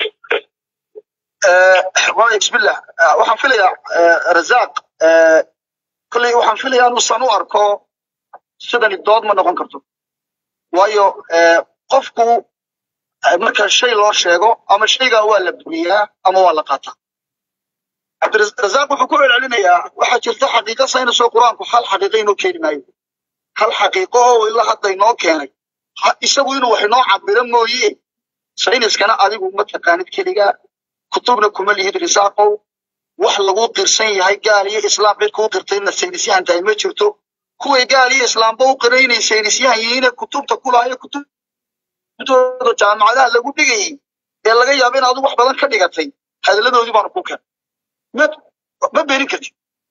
waay bismillah waxaan filayaa razaaq kolley waxaan filayaa inuusan u arko sidani dood ma noqon karto waayo qofku marka shay loo sheego ama shaygaa waa la buriyaa ama waa la qaataa cabdirazaaq wuxuu ku celcelinayaa waxaa jirta xaqiiqa saynisoo qur-aanku hal xaqiiqa inoo keeni maayo hal xaqiiqo oo ilaa hadda inoo keenay isagu inuu wax inoo cabiro mooye sayniskana adigu ma taqaanid keligaa kutubna kuma lihid risaaqow wax lagu qirsan yahay gaal iyo islaam cid kuu qirtayna saynisyahan tahay ma jirto kuway gaal iyo islaamba u qira inay saynisyahan yihiine kutubta kulaayo kutubtooda jaamacadaha lagu dhigayay ee laga yaabo in adu wax badan ka dhigatay hadalladoodii baanu ku keen ma beenin kartid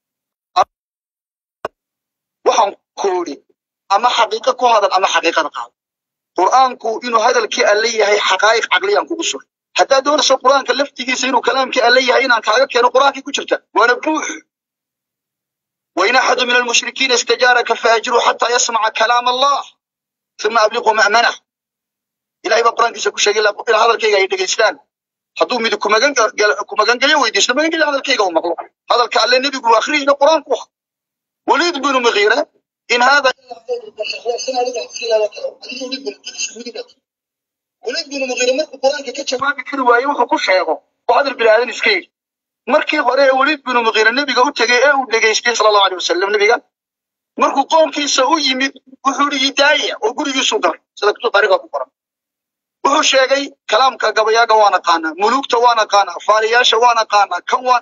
waxaan ku idhi ama xaqiiqa ku hadal ama xaqiiqada qaado qur'aanku inuu hadalkii alle yahay xaqaa'iq caqliyaan kugu sugay haddaad doonayso qur'aanka laftigiisa inuu kalaamkii alle yahay inaan kaaga keeno qur'aankii ku jirta waana buux وإن أحد من المشركين استجارك فأجره حتى يسمع كلام الله ثم أبلغه مأمنه إلهي بقرآن كيسا كشيء إلى هذا الكيغا يدقيستان hadduu mid ku magangelyo weydiisto magangelyo hadalkayga u maqlo hadalka alle nebigu akhriina qur-aanku ah waliid binu mugiira in hada waliid binu mugiira markuu qur-aanka ka jawaabi kari waaye wuxuu ku sheego oo hadal bilaadan iska yidhi markii hore ee waliid binu mugiira nebiga u tegey ee uu dhegaystay sala allahu aleyh wasalam nebiga markuu qoomkiisa u yimid wuxuu ihi hidaaya oo gurigiisuu galay sida kutub taariikhda ku qoran wuxuu sheegay kalaamka gabayaaga waan aqaanaa muluugta waan aqaanaa faaliyaasha waan aqaanaa kan waan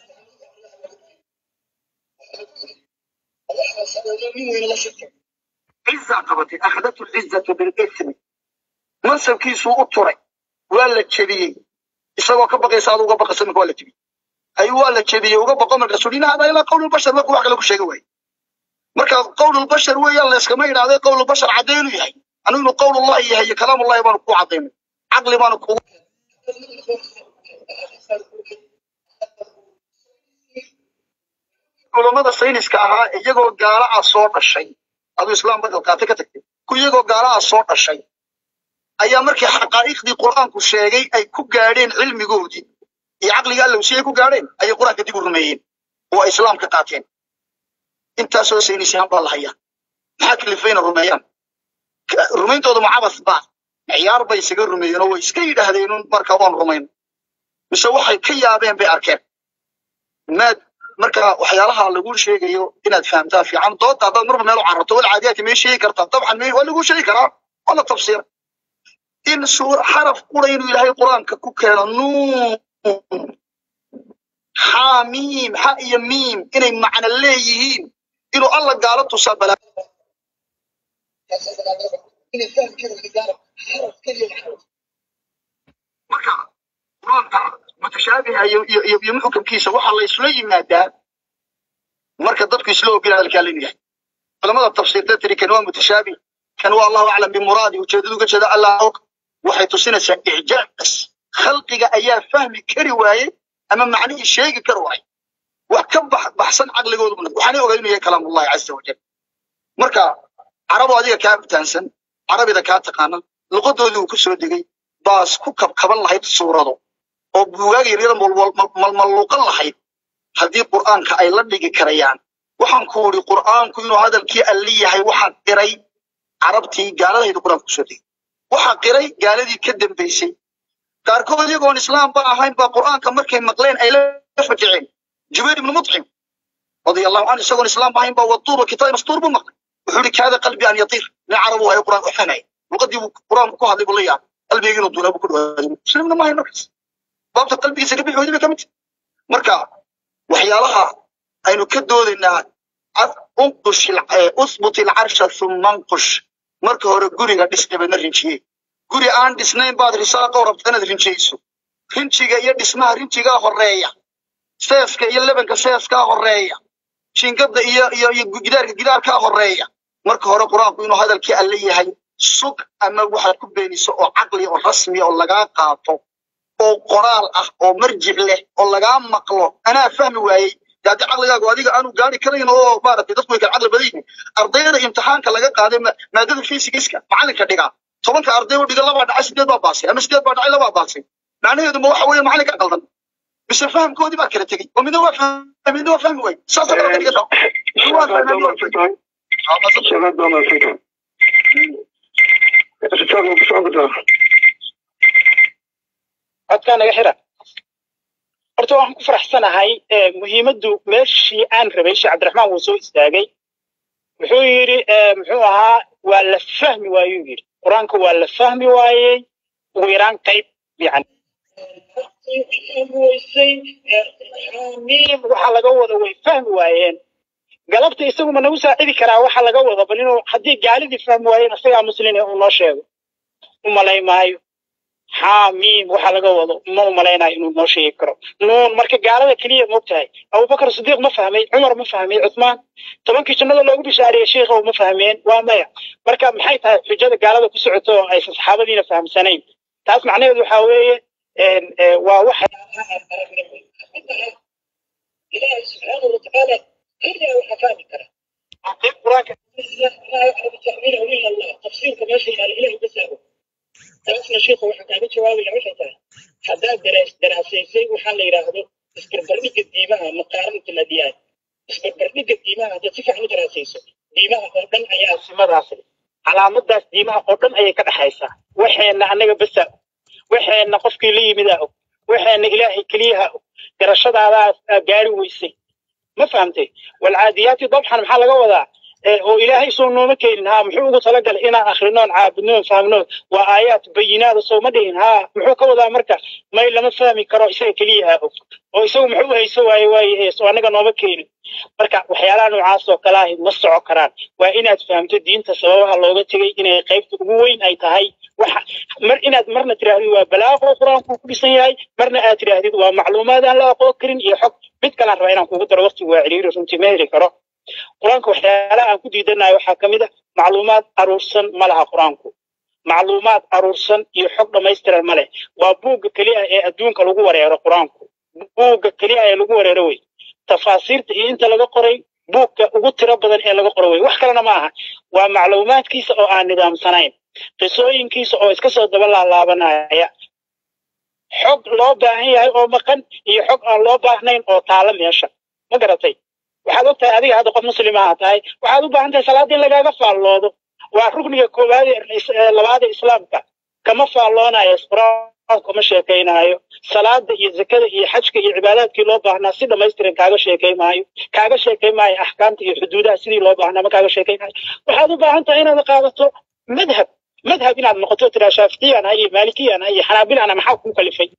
ciza qabatay akhadatu lcizatu bilismi mansabkiisuu u turay waa la jebiyey isagoo ka baqaysa adu uga baqaysa marka waa la jebiyey ayuu waa la jebiyey uga baqo markaasuu in hada ilaa qowlulbashar markuu wax kale ku sheegi waaye marka qowlulbashar weeyaan layskama idhahday qowlulbashar caddeynuu yahay anu inuu qowl ullahi yahay iyo kalaam ullahi baanu ku cadaynay caqli baanu kugu culammada sayniska ahaa iyagoo gaala ah soo dhashay aduu islaam badal qaatay ka tagtay ku iyagoo gaala ah soo dhashay ayaa markii xaqaa'iqdii qur'aanku sheegay ay ku gaadheen cilmigoodii iyo caqliga allow si ay ku gaadheen ayay qur'aanka dib u rumeeyeen oo ay islaamka qaateen intaasoo saynis yahan baa la hayaa maxaa kalifayna rumeeyaan rumayntooda macabas baa ciyaar bay isaga rumeeyeen oo way iska yidhaahdeen marka waan rumayn mise waxay ka yaabeen bay arkeen maad marka waxyaalaha lagu sheegayo inaad fahamtaa fiican doodda haddaad marba meel u cararto wal caadiyaadka may sheegi kartaa dabcan may waa lagu sheegi karaa waa la tafsiira in suur xaraf qura inuu ilaahay qur-aanka ku keeno nuun xaa miim xa iyo miim inay macno leeyihiin inuu alla gaalo tusaa balaa marka qur-aanka mutashaabiha iyo muxkamkiisa waxaa la isla yimaadaa marka dadku isla ogin hadalkaa la yahay culamada tafsiirta tiri kan waa mutashaabih kan waa allahu aclam bimuraadi ujeedadu uga jeeda allah og waxay tusinaysaa icjaaz khalqiga ayaa fahmi kari waaye ama macnihii sheegi kari waaye wax ka baxsan caqligoodu waxaanay ogaa inuu yahay kalaamullahi caza wajal marka carabo adiga kaa bitaansan carabida kaa taqaana luqadoodii uu ku soo degay baas ku kabkaban lahayd suurado oo buugaaga yaryada malmalluuqan lahayd haddii qur'aanka ay la dhigi karayaan waxaan ku idhi qur'aanku inuu hadalkii alli yahay waxaa qiray carabtii gaaladayda qur'aanka kusoo degay waxaa qiray gaaladii ka dambaysay qaarkood iyagoon islaamba ahayn baa qur'aanka markay maqleen ay la fajaceen jubayr ibnu mutcim radia allahu canhu isagoon islaamba ahayn baa waduur wa kitaab mastuur buu maqlay wuxuu ihi kaada qalbi an yatiir nin carab uu hayo qur'aan u fahmaya luqadii buu qur'aanku ku hadlay buu la yaabay qalbigii inuu duulaa buu ku dhawaaday muslimna ma hayn markaas baabta qalbigiisa ka bixi weyday bay ka mid marka waxyaalaha aynu ka doodaynaa unqush uthbut ilcarsha thumma anqush marka hore guriga dhis dabeedna rinjiye guri aan dhisnayn baad risaaqo rabta inaad rinjiyeyso rinjiga iyo dhismaha rinjigaa horeeya seeska iyo lebanka seeskaa horeeya jinkada iyo iyo iyo gidaarka gidaarkaa horeeya marka hore qur-aanku inuu hadalkii alle yahay sug ama waxaad ku beeniso oo caqli oo rasmi oo lagaa qaato oo qoraal ah oo marjic leh oo lagaa maqlo anaa fahmi waayey daadi caqligaagu adiga aanu gaari karayn oo maaragtay dadku way kala caqli badan yihiin ardayda imtixaanka laga qaaday maadada physics-ka macalinka dhigaa tobanka arday u dhiga labaa dhacay sideed baa baasay ama sideed baa dhacay labaa baasay macnaheedu ma waxa weeye macalinka qaldan mise fahamkoodii baa kala tegey oo midna waa fahmay midna waa fahmi waayey saasa kala dhiga waa fahmay waa fahmay شباب ما فكرة استاذ بصعوبة codkaa naga xira horta waxaan ku faraxsanahay muhiimaddu meeshii aan rabay sheekh cabdiraxmaan wuu soo istaagay wuxuu yidhi muxuu ahaa waa la fahmi waayuu yidhi qur-aanka waa la fahmi waayey ugu yaraan qayb yani waxa laga wada way fahmi waayeen galabta isagu ma nagu saacidi karaa waxa laga wada bal inuu haddii gaalidii fahmi waayeen isagaa muslin uu noo sheego u malay maayo xaamiim waxa laga wado ma u malaynayo inuu noo sheegi karo nuun marka gaalada keliya moogtahay abubakar sidiiq ma fahmay cumar ma fahmay cuthmaan tobankii jannada loogu bishaariyey sheikha ma fahmeen waa maya marka maxay tahay xujada gaalada ku socoto oo aysan saxaabadiina fahamsanayn taas macnaheedu waxaa weeye waa wax ilaahi subxaanahu watacaala keliya waxa fahmi kara qayb qur-aanka tafsiirka meesha yaala ilahi basaago taasna sheikhu waxa kaaga jawaabaya waxay tahay haddaad daraasaysay waxaa la yidhaahdo isbarbardhigga diimaha maqaaranat aladiyaan isbarbardhigga diimaha haddaad si fiican u daraasayso diimaha oo dhan ayaa simadaas calaamadaas diimaha oo dhan ayay ka dhaxaysaa waxeenna annaga basa waxeenna qofkii la yimidaa og waxeenna ilaahay keliyaha og garashadaadaas gaari weysay ma fahamtay walcaadiyaati dabxan maxaa laga wadaa oo ilaahay soo nooma keenin haa muxuu ugu talagalay inaan akhrinoon caabudnoon fahmnoon waa aayaat bayinaada soo ma dhihin haa muxuu ka wadaa marka may lama fahmi karo isaga keliyaha og oo isagu muxuu hayso waaye waaye soo annaga nooma keenin marka waxyaalaha noocaas oo kale ahi ma soco karaan waa inaad fahamto diinta sababaha looga tegey inay qaybta ugu weyn ay tahay waxa mar inaad marna tidhaahdid waa balaaqo qur-aanku ku dhisan yahay marna aad tidhaahdid waa macluumaad aan la aqoon karin iyo xog mid kalaan rabaa inaan kugu daro waqtigu waa ciriiri runtii ma heli karo qur-aanka waxyaalaha aan ku diidanayo waxaa ka mid a macluumaad aruursan ma laha qur-aanku macluumaad aruursan iyo xog dhammaystiran ma leh waa buugga keliya ee adduunka lagu wareero qur-aanku buugga keliya ee lagu wareero wey tafaasiirta iyo inta laga qoray buugga ugu tiro badan ee laga qoro wey wax kalena ma aha waa macluumaadkiisa oo aan nidaamsanayn qisooyinkiisa oo iska soo daba laalaabanaya xog loo baahan yahay oo maqan iyo xog aan loo baahnayn oo taala meesha ma garatay waxaad og tahay adiga hadda qof muslimaha tahay waxaad u baahan tahay salaada in lagaaga faalloodo waa rukniga koowaad ee labaad ee islaamka kama faalloonayo qur-aanku kama sheekaynaayo salaada iyo zakada iyo xajka iyo cibaadaadkii loo baahnaa si dhammaystiran kaaga sheekay maayo kaaga sheekay maayo axkaamta iyo xuduudaha sidii loo baahnaa ma kaaga sheekay maayo waxaad u baahan tahay inaad qaadato madhab madhab inaad noqoto tiraa shaaficiyaan ha iyo maalikiyaan ha iyo xanaabilana maxaa kuu kalifay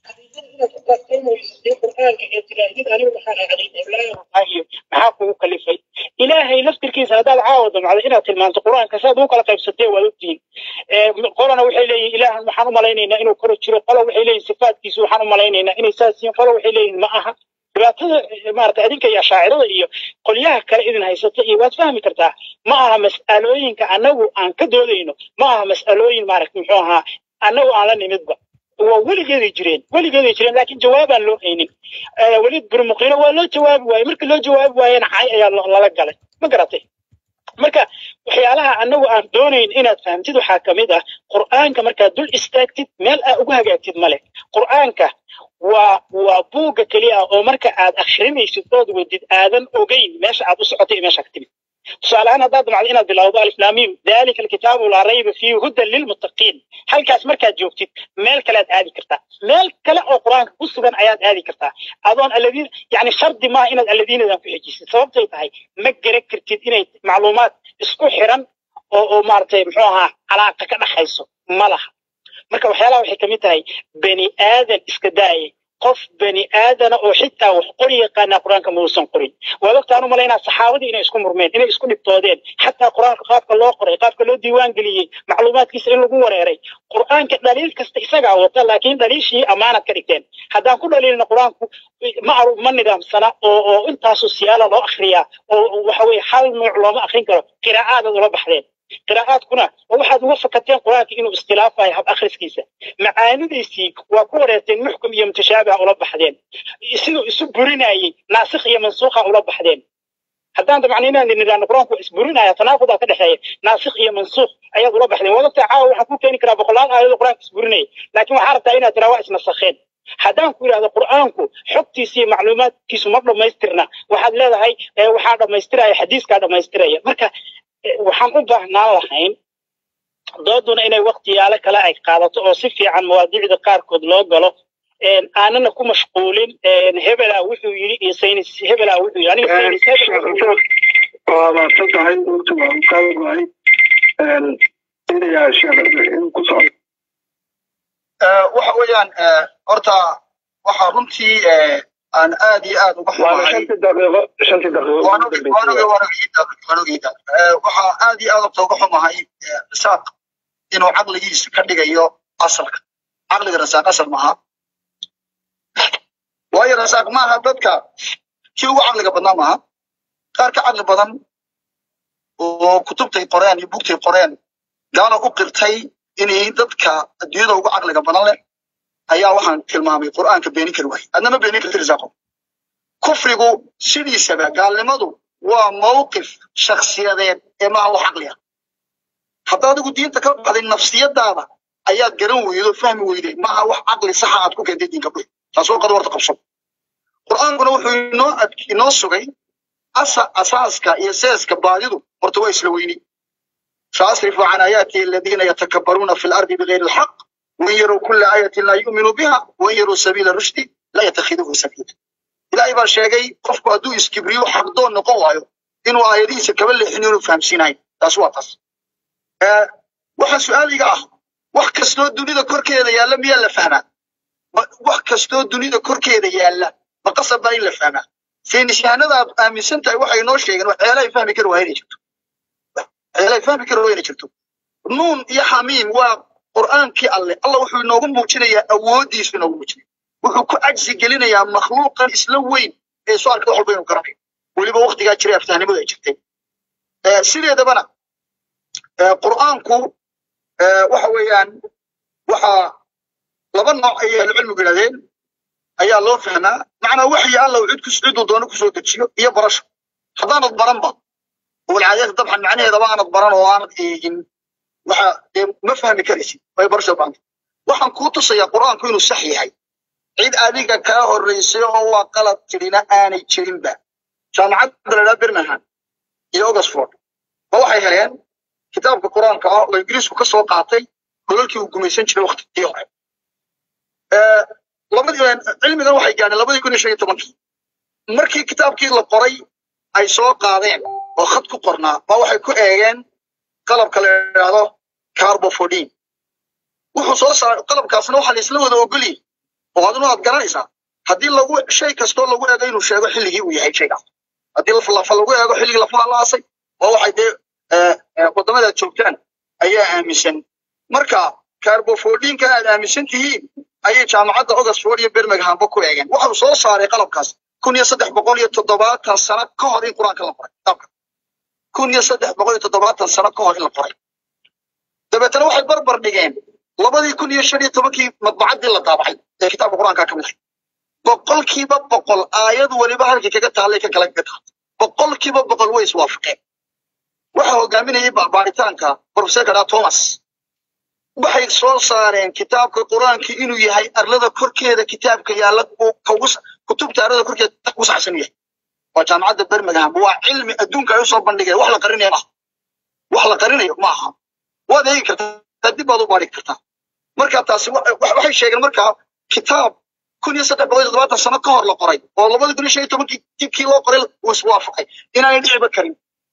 maxaa kugu kalifay ilaahay laftirkiisa haddaad caawa damcdo inaad tilmaanto qur-aanka saad ugu kala qaybsatee waad ogtihiin qolana waxay leeyihin ilaahan waxaan u malaynaynaa inuu koro jiro qola waxay leeyihin sifaadkiisu waxaan u malaynaynaa inay saas yihiin qola waxay leeyihin ma aha dhibaatada maarata adinka iyo ashaacirada iyo qolyaha kale idin haysata iyo waad fahmi kartaa ma aha mas'alooyinka annagu aan ka doodayno ma aha mas'alooyin maarata muxuu ahaa annagu aan la nimidba waa weligeeday jireen weligeeday jireen laakiin jawaabaan loo haynin weliid burmuqiino waa loo jawaabi waaye markii loo jawaabi waayena cay ayaa lala galay ma garatay marka waxyaalaha annagu aan doonayn inaad fahamtid waxaa ka mid ah qur'aanka markaad dul istaagtid meel aa ugu hagaagtid male qur'aanka waa waa buugga keliya oo marka aad akhrinaysid ood wadid aadan ogeyn meesha aad u socotay iyo meesha ka timid tusaale ahaan haddaad damacdo inaad bilowdo aliflaamiim dalika alkitaabu laa rayba fiihi hudan lilmuttaqiin halkaas markaad joogtid meel kale aad aadi kartaa meel kale oo qur-aanka ku sugan ayaad aadi kartaa adoon alladiin yani shardi maaha inaad alladiinadan ku xejisid sababtay tahay ma garan kartid inay macluumaad isku xiran oo oo maaragtay muxuu ahaa calaaqa ka dhaxayso ma laha marka waxyaalaha waxay kamid tahay bani aadan iska daayay qof bani aadana oo xitaa wax qori yaqaanaa qur-aanka mausan qorin waad ogtaan u malaynaa saxaabadii inay isku murmeen inay isku dhibtoodeen xataa qur-aanka qaabka loo qoray qaabka loo diiwaan geliyey macluumaadkiisa in lagu wareeray qur-aanka dhaliil kasta isagaa wata laakiin dhaliishii ammaanad ka dhigteen haddaan ku dhaliilna qur-aanku ma arug ma nidaamsana oo oo intaasu siyaala loo akhriyaa oo waxa weye hal nuuc looma akrin karo qiraa'aadaad ula baxdeen qiraa'aadkuna waa waxaad uga fakateen qur-aanka inuu iskhilaafayo hab akhriskiisa macaanidiisii waa ku wareerteen muxkum iyo mutashaabiha ula baxdeen siduu isu burinayey naasikh iyo mansuukha ula baxdeen haddaan dabcan inaan nidhaahno qur-aanku waa isburinaya tanaaqudaa ka dhexeeya naasikh iyo mansuukh ayaad ula baxdeen wadagta caawa waxaan ku keeni karaa boqolaal aayadoo qur-aanka isburinaya laakiin waxaa rabtaa inaad tiraa waa isnasakheen haddaan ku yidhahdo qur'aanku xogtiisa iyo macluumaadkiisu ma dhammaystirna waxaad leedahay waxaa dhammaystiraya xadiiskaa dhammaystiraya marka waxaan u baahnaan lahayn dooduna inay waktiyaalo kale ay qaadato oo si fiican mawaadiicda qaarkood loo galo aanana ku mashquulin hebelaa wuxuu yidhi iyo saynis hebelaa wuxuu yidhi aniga saynis hebel waa maadsan tahay waqti waa u qaadan wahay inayaa sheekh in ku socdo waxa weeyaan horta waxaa runtii aan aad iyo aad uga waana xumahay shantii daqiiqo shantii daqiiqo waan ugu ogi- waan ogi- dambeysay waan ogiida- waan ogiida. Eh, waxaa aad iyo aad horta uga xumahay eh, rasaaq inuu caqligiisa ka dhigayo asalka caqliga rasaaq asal maaha waayo rasaaq maaha dadka kii ugu caqliga badnaa maaha qaar ka caqli badan oo kutubtay qoreen iyo bugtay qoreen gaalo u qirtay inay dadka adduunyada ugu caqliga badan leh ayaa waxaan tilmaamay qur'aanka beenin kari waayey adna ma beenin karti rasaaqo kufrigu sidiisaba gaalnimadu waa mawqif shakhsiyadeed ee maaha wax caqli ah hadda adigu diinta ka baxday nafsiyadaada ayaad garan weydo fahmi weyday maaha wax caqli saxa aad ku keentay diinka buy taasoo qad warta qabso qur'aankuna wuxuu inoo ad- inoo sugay asa asaaska iyo seeska baadidu horta waa isla weyni saasrifu can aayaati aladiina yatakabbaruuna fi lardi bigayri alxaq wain yaruu kula aayatin laa yu'minuu biha wain yaruu sabiila rushdi laa yatakhiduhu sabiila ilaahay baa sheegay qofku hadduu iskibriyo xaqdoon noqon waayo inuu aayadihiisa kaba leexin inuu fahamsiinayo taas waa taas Eh, waxa su-aaliga ah wax kastoo dunida korkeeda yaalla miyaa la fahmaa Ma- wax kastoo dunida korkeeda yaalla ma qasab baa in la fahmaa saynisyahanada aad aaminsan tahay waxay noo sheegeen waxyaalahay fahmi kari waa inay jirto waxyaalahay fahmi kari waa inay jirto nuun iyo xamiim waa qur'aankii alle alla wuxuu inoogu muujinayaa awooddiisu inoogu muujinaya wuxuu ku cajsi gelinayaa makhluuqan isla weyn ee soo arka wax walba inuu garanayo weliba waktigaa jiray aftahnimadu ay jirtay Eh, sideedabana eh, qur'aanku eh, waxa weeyaan waxaa laba nooc ayay ahlucilmigu yidhahdeen ayaa loo fahmaa macnaa waxyi alla uu cid kus ciduu doono kusoo dejiyo iyo barasho haddaanad baranba walcaadiyata dabcan macnaheedaba aanad baran oo aanad eegin waxa dee ma fahmi karaysid way barasho baanta waxaan kuu tusayaa qur'aanku inuu sax yahay cid adiga kaa horreysay oo waa qalad tirina aanay jirinba jaamacadda la idhaha birmingham iyo oxford ma waxay heleen kitaabka qur'aanka ah oo ingiriisku ka soo qaatay golalkii uu gumaysan jiray waktigii hore Eh, labadii cilmigan waxay gaadheen labadii kun iyo shan iyo tobankii markii kitaabkii la qoray ay soo qaadeen oo khad ku qornaa ba waxay ku eegeen qalabka la yidhaahdo carbofodin wuxuu soo saaray qalabkaasna waxaa la isla wada ogoliyey oo adinu aad garanaysaa haddii lagu shay kastoo lagu eego inuu sheego xilligii uu yahay shaygaas haddii lafa lafa lagu eego xilligii lafaha la aasay oo waxay dee eh, eh, waddamada aad joogtaan ayaa aaminsan marka carbofodinka aad aaminsan tihiin ayay jaamacadda oxford iyo birminghamba ku eegeen waxau soo saaray qalabkaas kun iyo saddex boqol iyo toddobaatan sano ka hor in qur-aanka la qoray kitaabka kun iyo saddex boqol iyo toddobaatan sano ka hor in la qoray dabeetana waxay barbar dhigeen labadii kun iyo shan iyo tobankii madbacaddii la daabacay ee kitaabka qur-aanka ka mid ahay boqolkiiba boqol aayad weliba halkii kaga taallay ka kale kaga taallay boqolkiiba boqol way iswaafaqeen waxa hogaaminayay ba- baaritaanka profesorka dhaa thomas waxay soo saareen kitaabka qur-aanka inuu yahay arlada korkeeda kitaabka yaalla uu ka ugu sa- kutubta arlada korkeeda ugu saxsan yahay waa jaamacadda birmingham waa cilmi adduunka ay usoo bandhigeen wax la qarinayo maaha wax la qarinayo maaha waad eegi kartaa dib baad u baari kartaa marka taasi wa- wa- waxay sheegeen markaa kitaab kun iyo saddex boqol iyo toddobaatan sano ka hor la qoray oo labada kun iyo shan iyo tobankii dibkii loo qoray uu iswaafaqay inaanay dhiciba karin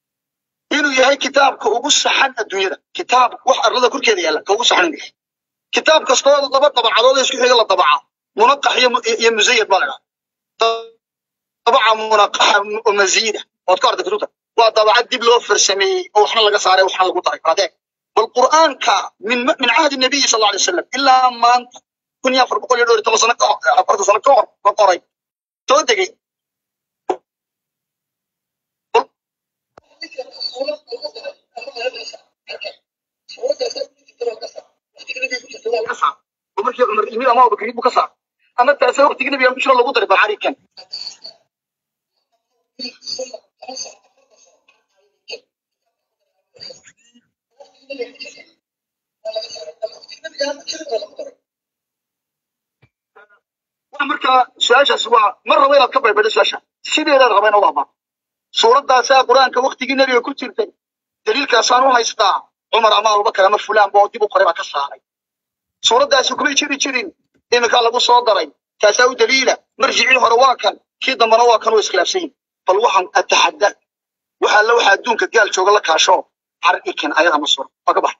inuu yahay kitaabka ugu saxan adduunyada kitaab wax arlada korkeeda yaalla ka ugu saxan inuu yahay kitaab kastoo laba dabacadood ee isku xiga la dabaca munaqax iyo iyo musayad baa la idhaha dabaca munaqaxa oo masiida ood ka arday kutubta waa dabacad dib loo farsameeyey oo waxna laga saaray waxna lagu daray adeeg bal qur'aanka min min cahdi nabiyi sal alay wasalam ilaa maanta kun iyo afar boqol iyo dhowr iyo toban sano ka hor afartan sano ka hor la qoray soo degay markii cumar yimid ama abubakar buu ka saar ama taase waqtigii nabiga bushra lagu daray balcarikan marka su-aashaas waa mar raba inaad ka baybadho su-aasha sideedaad raba inaad ahbaa suuraddaasaa qur-aanka waktigii nebiga ku jirtay daliilkaasaan u haystaa cumar ama abubakar ama fulaan boo dib u qoray baa ka saaray suuraddaasi kumay jiri jirin iminkaa lagu soo daray taasaa u daliila marjicii hore waa kan kii dambana waa kan oo iskhilaafsan yihin bal waxaan ataxadda waxa alla waxa adduunka gaal jooga la kaasho har ikin ayada ma suro waa ka bax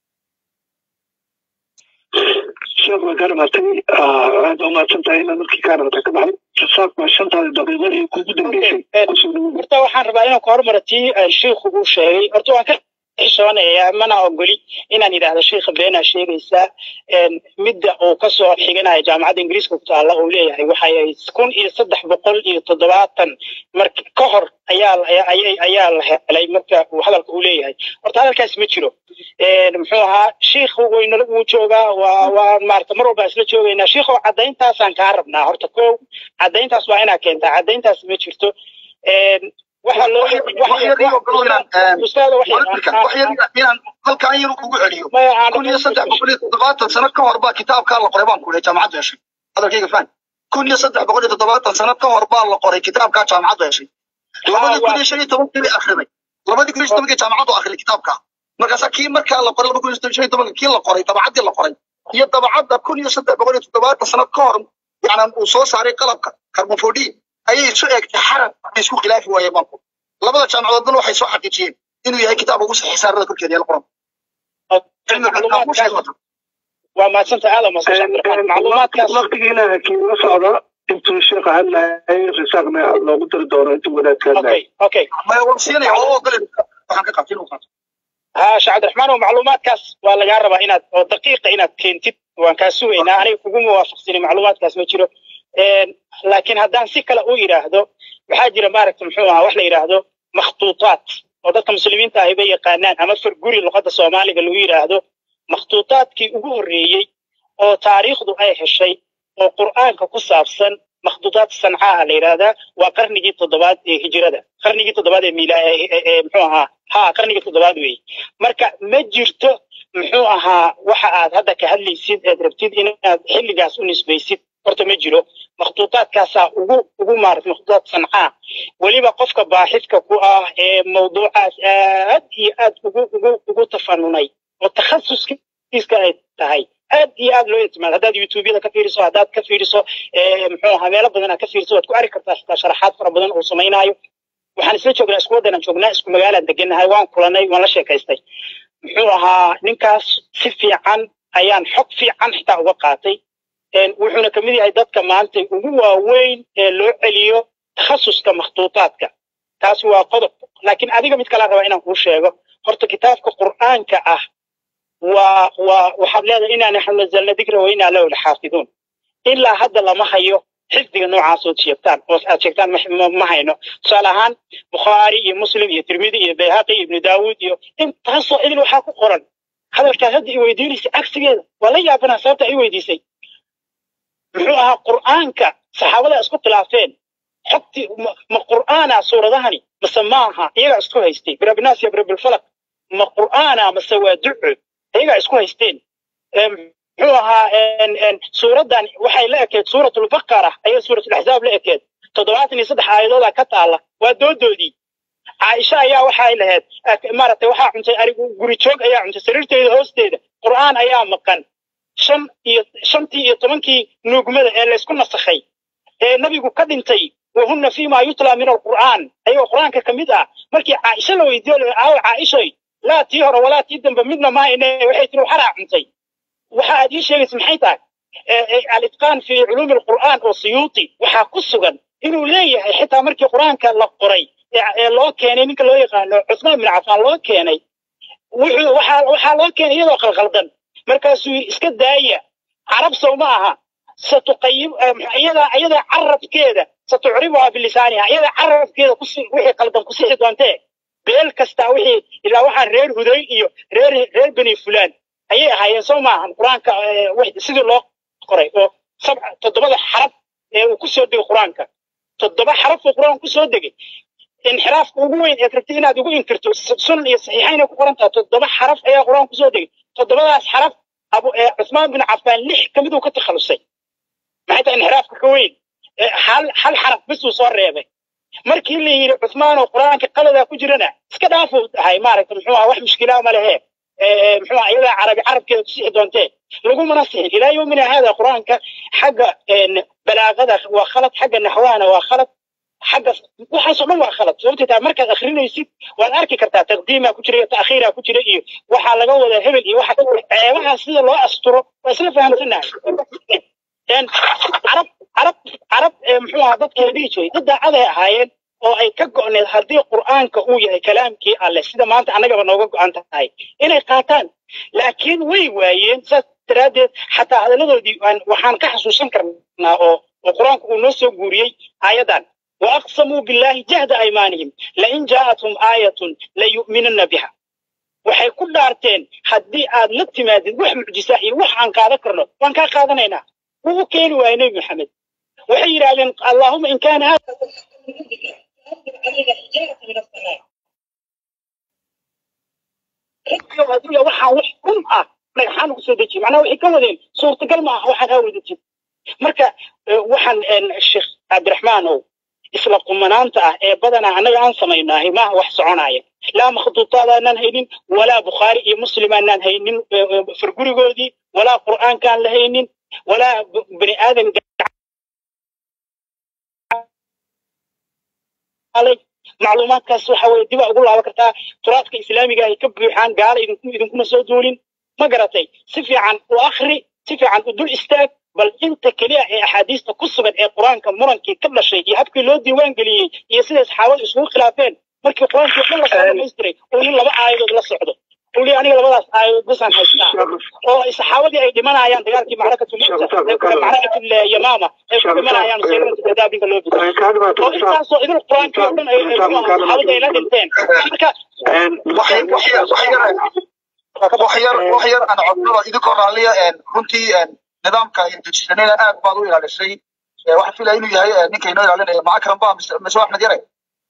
sheekh waan kaa dhamaatay aad baa umahadsan tahay inaad markii kaa dhamatay ka baxday rasaaqma shantaada daqiiqo ee kugu dambeysay kusoo dhawow horta waxaan rabaa inaan ka hormaro tii shiikhu uu sheegay horta waan ka xishoonayaa mana ogoli inaan idhaahdo shiikha beenaa sheegaysaa midda uu kasoo xiganayo jaamacadda ingiriiska ku taalla uu leeyahay waxay ahayd kun iyo saddex boqol iyo toddobaatan mark ka hor ayaa ayaa la helay marka uu hadalka uu leeyahay horta hadalkaas ma jiro muxuu ahaa shiikhu waynala wuu joogaa waa waa maarata mar walba isla joogaynaa shiikhu caddayntaasaan kaa rabnaa horta ko caddayntaas waa inaa keentaa caddayntaas ma jirto waxa loo ustaada inaan halkaan yar ugu celiyo kun iyo saddex boqol iyo toddobaatan sano ka hor baa kitaabkaa la qoray baan ku lehay jaamacaddu heshay hadalkayga faan kun iyo saddex boqol iyo toddobaatan sano ka hor baa la qoray kitaabkaa jaamacaddu heshay labadii kun iyo shan iyo tobankii bay akhriday labadii kun iyo shan tobankii jaamacaddu akhriday kitaabkaa markaasaa kii markaa la qoray laba kun iyo shan iyo tobankii kii la qoray dabacaddii la qoray iyo dabacadda kun iyo saddex boqol iyo toddobaatan sano ka hor yacni uu soo saaray qalabka carbonfodin ayay isu eegtay xarab ay isku khilaafi waayeen baan ku labada jaamacadoodna waxay soo xaqiijiyeen inuu yahay kitaab ugu saxiix saarada korkeeda yaal qoran waa maadsanta aada macluumaadkaas waqtigiina kiila socda intuu sheekha hadlayay risaaqna loogu dari doono intuu wadaadka hadlayay okay siinaya oo ogole waxaan ka qabtay inuu qaato ها شيخ عبد الرحمن ومعلومات كاس ولا جرب إن أو دقيقة إن كنتي وان كاسو إن أنا كوجو موافق سني معلومات كاس ما تشيرو لكن هدان سكلا أو يراهدو بحاجة مارك محوها وحلا يراهدو مخطوطات ودك مسلمين تاهبي يقانان أما فرقوري اللغة الصومالية اللي يراهدو مخطوطات كي أقول ريي أو تاريخ دو أي هالشيء أو قرآن كقصابسن مخطوطات صنعاء ليرادا وقرنجي تضبات هجرة قرنجي تضبات ميلا محوها ها قرنجي تضبات وي مركا ما جرتو muxuu ahaa waxa aad hadda ka hadlaysid eed rabtid inaad xilligaas u nisbaysid horta ma jiro makhtuutaadkaasaa ugu ugu maarat makhtuutaad sancaa weliba qofka baaxidka ku ah ee mawduucaas aad iyo aad ugu ugu ugu tafanunay oo takhasuskiiska ay tahay aad iyo aad loo ictimaad haddaad youtubeyada ka fiiriso haddaad ka fiiriso muxuu ahaa meelo badan aad ka fiiriso waad ku arki kartaa xitaa sharaxaad fara badan uu samaynaayo waxaan isla joognaa isku waddanaan joognaa isku magaalaan degannahay waan kulanay waan la sheekaystay muxuu ahaa ninkaas si fiican ayaan xog fiican xitaa uga qaatay wuxuuna ka mid yahay dadka maanta ugu waaweyn ee loo celiyo takhasuska makhtuutaadka taasi waa qodob laakiin adiga mid kala rabaa inaan kuu sheego horta kitaabka qur'aanka ah waa waa waxaad leedahay inaa naxnu nazalna dikra wa inaa lahu laxaafiduun ilaa hadda lama hayo xifdiga noocaas ood sheegtaan oo aad sheegtaan ma hayno tusaale ahaan bukhaari iyo muslim iyo tirmidi iyo bayhaqi iyo ibnu daawuud iyo intaasoo idil waxaa ku qoran hadalkaas hadda i weydiinaysa cagsigeeda waa la yaabanaa sababta i weydiisay muxuu ahaa qur'aanka saxaabada isku khilaafeen xogtii ma qur'aana suuradahani mase maaha iyagaa isku haystay birabinaas iyo birabilfalaq ma qur'aana mase waa duco iyagaa isku haysteen muxuu ahaa suuraddan waxay la ekeed suuratulbaqara ayay suuratulaxzaab la ekeed toddobaatan iyo saddex aayadooda ka taalla waa doodoodii caaisha ayaa waxay lahayd maaragtay waxaa cuntay arigu guri joog ayaa cuntay sariirteeda hoosteeda qur'aan ayaa maqan shan iyo shantii iyo tobankii nuugmada ee laysku nasakhay ee nabigu ka dhintay wahunna fiima yutla min alqur'aan ayagoo qur'aanka ka mid ah markii caaisha la weydiiyo aawo caaishay laa tii hore walaa tii dambe midna mahayne waxay tiri waxaraa cuntay waxa aad ii sheegaysa maxay tahay alitqaan fi culuumi alqur'aan oo siyuuti waxaa ku sugan inuu leeyahay xitaa markii qur'aanka la qoray ee loo keenay ninka loo yaqaano cusmaan bin cafaan loo keenay wuxuu waxaa waxaa loo keenay iyadoo qalqaldan markaasuu yidhi iska daaya carab sow ma aha satuqayib iyada iyada carabkeeda satucribuha bilisaaniha iyada carabkeeda kusi wixii qaldan ku sixi doontee beel kasta wixii ilaa waxaan reer huday iyo reer reer beni fulaan ayay ahaayeen soo maahan qur-aanka sidii loo qoray oo sabca toddobada xaraf ee uu kusoo degay qur-aanka toddoba xaraf oo qur-aanka kusoo degay inxiraafka ugu weyn eed rabtay inaad ugu inkirto sunan iyo saxiixaynay ku qoran tahay toddoba xaraf ayaa qur-aanka kusoo degay toddobadaas xaraf abu cusmaan bin cafaan lix ka mid uu ka takhalusay maxay tahay inxiraafka ka weyn hal hal xaraf bis uu soo reebay markii la yidhi cusmaan oo qur-aanka qaladaa ku jirana iska dhaafuu dhahay maaragta muxuu aha wax mushkilaa ma lehe muxuu aha iyadaa carabi carabkeeda ku sixi doontee lagumana sixin ilaa yowmina haada qur-aanka xagga balaaqada waa khalad xagga naxwahana waa khalad xagga waxaasoo dhan waa khalad sababtay tahay markaad akrinaysid waad arki kartaa taqdiimaa ku jira iyo ta'khiiraa ku jira iyo waxaa laga wadaa hebel iyo waxa ceebaha sida loo asturo waa isla fahamsanahay carab carab carab muxuu ahaa dadkii la dhihi jiray dad daacaday ahaayeen oo ay ka go'need haddii qur'aanka uu yahay kalaamkii alleh sida maanta annagaba nooga go'an tahay inay qaataan laakiin way waayeen saas daraaddeed xataa hadalladoodii waxaan ka xasuusan karnaa oo oo qur-aanku uu noo soo guuriyey aayaddan waaqsamuu billahi jahda aymaanihim lain jaa'athum aayatun layu'minanna biha waxay ku dhaarteen haddii aad la timaadid wax mucjisa iyo wax aan qaadan karno waan kaa qaadanaynaa wuu u keeni waayey nebi maxamed waxay yidhaahdeen allahuma in kaana hada waxaan wax run ah dhagaxaan ugu soo dejiye macnaha waxay ka wadeen suurtagal ma aha waxaan haa wadajin marka waxaan sheekh cabdiraxmaan ow isla qumanaanta ah ee badanaa annaga aan samaynaahay maaha wax soconaya laa makhduutaadaanaan haynin walaa bukhaari iyo muslim aanaan haynin fargurigoodii walaa qur'aankaan la haynin walaa bani aadan macluumaadkaas waxa weye dibaa ugu laaban kartaa turaadka islaamiga ay ka buuxaan gaala idinku idinkuna soo duulin ma garatay si fiican u akhri si fiican u dul istaag bal inta keliya ee axaadiista ku sugan ee qur-aanka murankii ka dhashay iyo habkii loo diiwaan geliyey iyo siday saxaabadu isugu khilaafeen markii qur-aankii dhan lasoo dhamaystiray uu nin laba aayadood la socdo uu leeyahay aniga labadaas aayadood basaan haystaa oo saxaabadii ay dhimanayaan dagaalkii macrakatul yamaama ay ku dhimanayaan sayidanta kadaabinka loo biday oo intaasoo idin qur-aankii oo dhan ay saxaabadii ay la dhinteen marka wax yar wax yar aan codsada idinkoo raalliya runtii nidaamka dejisanayna aad baad u ilaalisay waxaan filaya inuu yahay ninka inoo ilaalinaya macakram ba mise axmed yare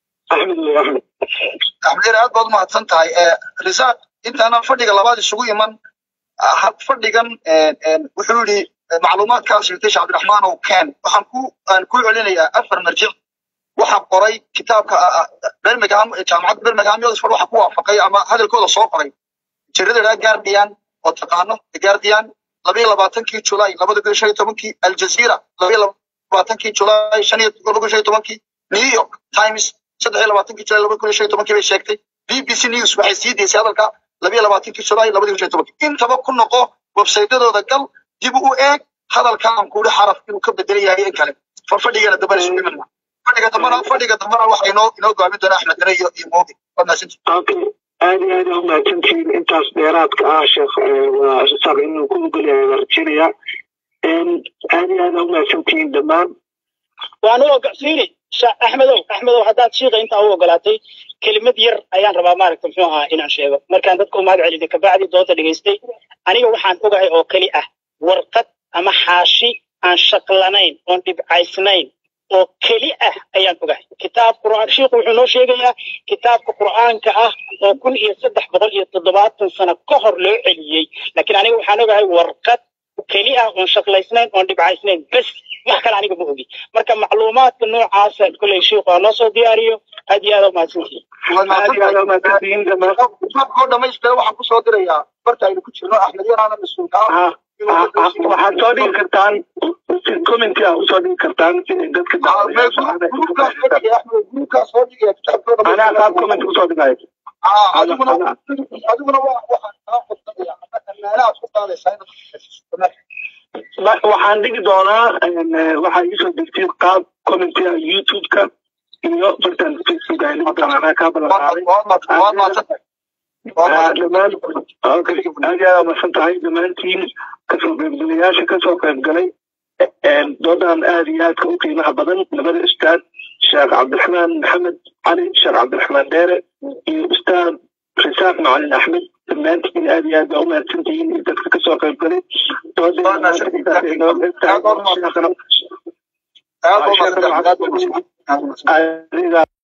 axmed yare aad baad umahadsan tahay risaaq intaanan fadhiga labaad isugu iman fadhigan wuxuu yidhi macluumaadkaas sheegtay sheekh cabdiraxmaan ow ken waxaan ku aan ku celinayaa afar marjic waxaa qoray kitaabka birmingham jaamacadda birmingham iyo oxford waxa ku waafaqay ama hadalkooda soo qoray jirada idhaa guardian oo taqaano the guardian labayo labaatankii julaay labada kun shan iyo tobankii aljazeera labayo labaatankii julaay shan iyo laba kun shan iyo tobankii new york times saddex iyo labaatankii julaay laba kun shan iyo tobankii bay sheegtay b b c news waxay sii deysay hadalka labayo labaatankii julaay labada kun shan iyo tobankii intaba ku noqo websaytyadooda gal dib u eeg hadalkaan kuuri xaraf inuu ka bedelan yahay in kale farfadhigana dambana isu dhimana fadhiga dambana fadhiga dambana waxa inoo inoo go'aamin doona axmed dare iyo iyo moobi waa mahadsanti aad iyo aad u mahadsantihiin intaas dheeraadka ah sheekh waa isaaq inuu ku ogolyahay waa rajinaya aad iyo aad u mahadsantihiin dhammaan waan u ogolsiini axmedow axmedow haddaad shiiqa intaa u ogolaatay kelimad yar ayaan rabaa maaragta muxuu ahaa inaan sheego markaan dadka u mahad celiyay kabacdi doonta dhegaystay aniga waxaan ogahay oo keli ah warqad ama xaashi aan shaqlanayn oon dhibcaysnayn oo keli ah ayaan ogahay kitaab qur'aan shiikhu wuxuu noo sheegayaa kitaabka qur'aanka ah oo kun iyo saddex boqol iyo toddobaatan sano ka hor loo celiyey laakiin aniga waxaan ogahay warqad keli ah oon shaqlaysnayn oon dhibcaysnayn bes wax kale aniga ma ogi marka macluumaadka noocaasa kolley shiikhu ha noo soo diyaariyo aad iyo aad u mahadsantihiin aad iyo aad u mahadsantihiin dhammaan oo dhamaystira waxaan kusoo dirayaa barta aynu ku jirno axmed yaraana mas-uulka ah waxaad soo dhigi kartaan commenti ah usoo dhigi kartaan si dadka anaa qaab comment usoo dhigayo adiguna adiguna waa waxaan kaa qodnaya meelahaad ku qaadaysaa inaad waxaan dhigi doonaa waxaa iisoo degtay qaab commentia youtube-ka iyo bartan facebook ay noqon doonaa anaa kaa ballanqaaday dhammaan aad iyo aad masan tahay dhammaantiin kasoo qaybgalayaasha kasoo qaybgalay doodan aad iyo aadka u qiimaha badan labada ustaad sheekh cabdiraxmaan maxamed cali sheekh cabdiraxmaan dheere iyo ustaad risaaq macalin axmed dhammaantiin aad iyo aad baa u mahadsantihiin iyo dadka kasoo qaybgalay aad